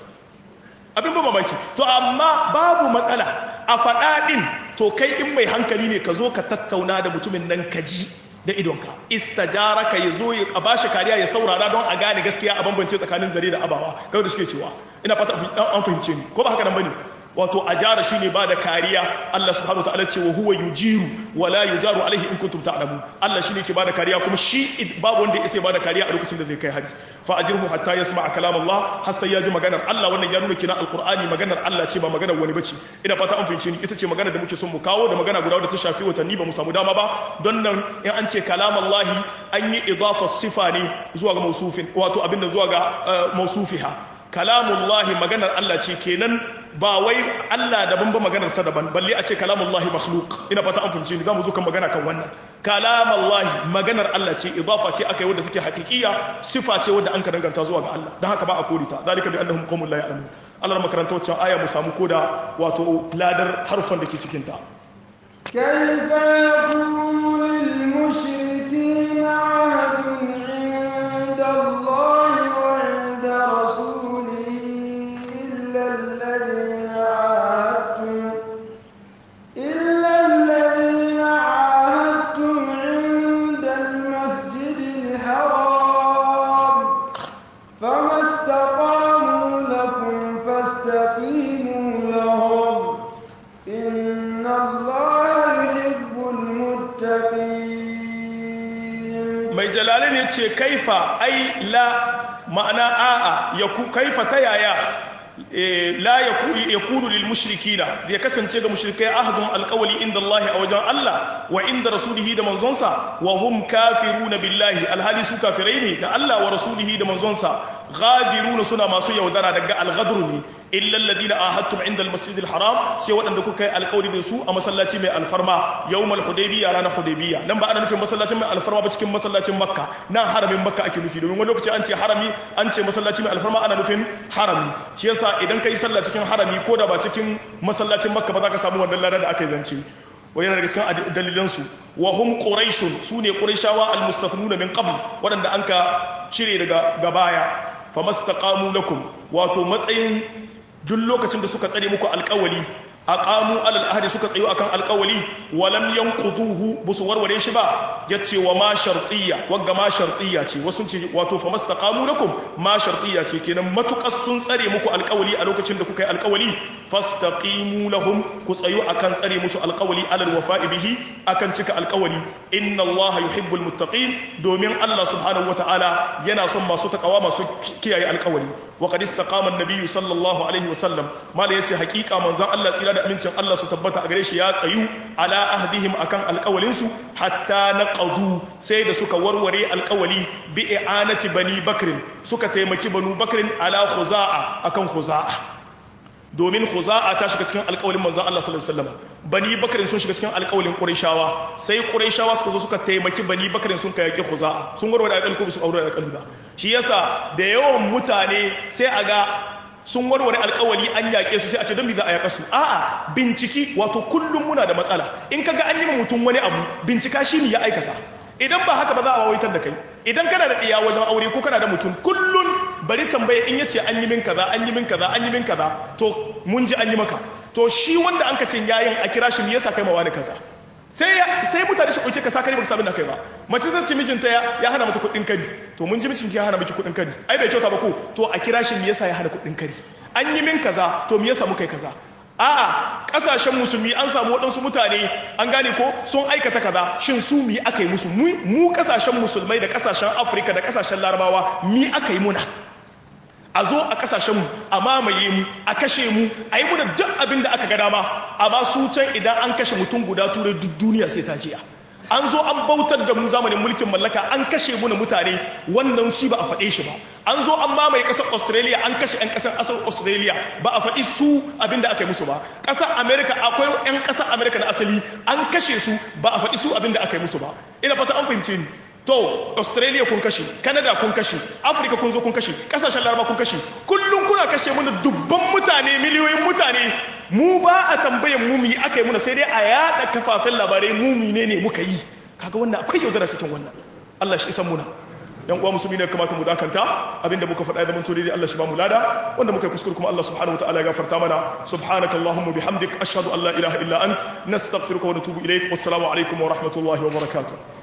abin ba mamaki to amma babu matsala a faɗa ɗin to kai in mai hankali ne ka zo ka tattauna da mutumin nan ka ji da idonka istajara ka ya zo ya bashi kariya ya saurara don a gane gaskiya a bambance tsakanin zare da abawa kawai da suke cewa ina fata an fahimce ni ko ba haka nan bane wato ajara shine ba da kariya Allah subhanahu wataala ce wa huwa yujiru wa la yujaru alaihi in kuntum ta'lamun Allah shine ke ba da kariya kuma shi babu wanda ya isa ba da kariya a lokacin da zai kai hari fa ajirhu hatta yasma'a kalam Allah har sai ya ji maganar Allah wannan ya nuna kina alqur'ani maganar Allah ce ba maganar wani bace ina fata an fahimce ni ita ce maganar da muke son mu kawo da magana guda da ta shafi watanni ba mu samu dama ba don nan in an ce kalam Allah an yi idafa sifa ne zuwa ga mausufin wato abinda zuwa ga mausufiha kalamullahi maganar Allah ce kenan ba wai Allah daban ba maganar sa daban balle a ce kalamullahi makhluq ina fata an fahimce ni zamu zo kan magana kan wannan kalamullahi maganar Allah ce idafa ce aka yi wadda take hakikiya sifa ce wadda an ka danganta zuwa ga Allah dan haka ba a korita zalika bi annahum qaumun la ya'lamun Allah makaranta wacce aya mu samu koda wato ladar harfan da ke cikin ta كيف يكون للمشركين عهد عند الله وعند رسوله إلا الذين عاهدتم إلا الذين عاهدتم عند المسجد الحرام yace kaifa ai la ma'ana a'a yaku kaifa ta yaya la yakunu lil mushrikina ya kasance ga mushrikai ahdun alqawli inda Allah a wajen Allah wa inda rasulihi da manzonsa wa hum kafiruna billahi alhali su kafirai ne da Allah wa rasulihi da manzonsa ghadiruna suna masu yaudara daga alghadr ne illa alladhina ahadtum inda almasjid alharam sai waɗanda kuka yi alƙawari da su a masallaci mai alfarma yawmal hudaybiyya ranar hudaybiyya nan ba ana nufin masallacin mai alfarma ba cikin masallacin makka nan haramin makka ake nufi domin wani lokaci an ce harami an ce masallaci mai alfarma ana nufin harami shi yasa idan kai sallah cikin harami ko da ba cikin masallacin makka ba za ka samu wannan lada da aka yi zance wa yana daga cikin dalilansu wa hum quraishun sune quraishawa almustathnuna min qabl wadanda anka cire daga gabaya famastaqamu lakum wato matsayin duk lokacin da suka tsare muku alƙawali aqamu alal ahdi suka tsayo akan alƙawali walam yanquduhu busu warware shi ba yace wa ma shartiyya wagga ma shartiyya ce wasu ce wato famastaqamu lakum ma shartiyya ce kenan matukas sun tsare muku alƙawali a lokacin da kuka yi alƙawali fastaqimu lahum ku tsayo akan tsare musu alƙawali alal wafa'i bihi akan cika alƙawali inna allaha yuhibbul muttaqin domin Allah subhanahu wataala yana son masu takawa masu kiyaye alƙawali wa qad istaqama an-nabiy sallallahu alaihi wasallam mala yace haƙiƙa manzon Allah tsira da amincin Allah su tabbata a gare shi ya tsayu ala ahdihim akan alƙawalin su hatta naqadu sai da suka warware alƙawali bi i'anati bani bakrin suka taimaki banu bakrin ala khuza'a akan khuza'a domin khuza'a ta shiga cikin alƙawalin manzon Allah sallallahu alaihi wasallam bani bakrin sun shiga cikin alƙawalin qurayshawa sai qurayshawa suka zo suka taimaki bani bakrin sun kai yaki khuza'a sun warware alƙawali ko su aure alƙawali ba shi yasa da yawan mutane sai a ga sun warware alkawali an yaƙe su sai a ce don me za a yaƙa su a'a binciki wato kullum muna da matsala in kaga an yi ma mutum wani abu bincika shi ne ya aikata idan ba haka ba za a wawaitar da kai idan kana da ɗiya wajen aure ko kana da mutum kullum bari tambaye in yace an yi min kaza an yi min kaza an yi min kaza to mun ji an yi maka to shi wanda an ka ce yayin a kira shi me yasa kai ma wani kaza sai sai mutane su ɗauke ka sa kari baka sabin da kai ba mace zan ci mijinta ya hana mata kuɗin kari to mun ji mijinki ya hana miki kuɗin kari ai bai kyauta ba ko to a kira shi me yasa ya hana kuɗin kari an yi min kaza to me yasa muka yi kaza a'a kasashen musulmi an samu waɗansu mutane an gane ko sun aikata kaza shin su mi aka yi musu mu kasashen musulmai da kasashen afirka da kasashen larabawa mi aka yi muna a zo a kasashenmu a mamaye mu a kashe mu a yi muna duk abin da aka ga dama amma su can idan an kashe mutum guda turai duk duniya sai ta jiya an zo an bautar da mu zamanin mulkin mallaka an kashe muna mutane wannan shi ba a faɗe shi ba an zo an mamaye ƙasar australia an kashe 'yan ƙasar ƙasar australia ba a faɗi su abin da aka yi musu ba ƙasar america akwai 'yan ƙasar america na asali an kashe su ba a faɗi su abin da aka yi musu ba ina fata an fahimce ni to australia kun kashe canada kun kashe africa kun zo kun kashe kasashen laraba kun kashe kullum kuna kashe mana dubban mutane miliyoyin mutane mu ba a tambayan mu mi aka yi muna sai dai a yada kafafen labarai mu ne ne muka yi kaga wannan akwai yaudara cikin wannan Allah shi isan muna yan uwa musulmi ne kamata mu dakanta abinda muka faɗa da mun to dai Allah shi ba mu lada wanda muka yi kuskure kuma Allah subhanahu wataala ya gafarta mana subhanaka allahumma bihamdik ashhadu an la ilaha illa ant nastaghfiruka wa natubu ilaik wassalamu alaikum wa rahmatullahi wa barakatuh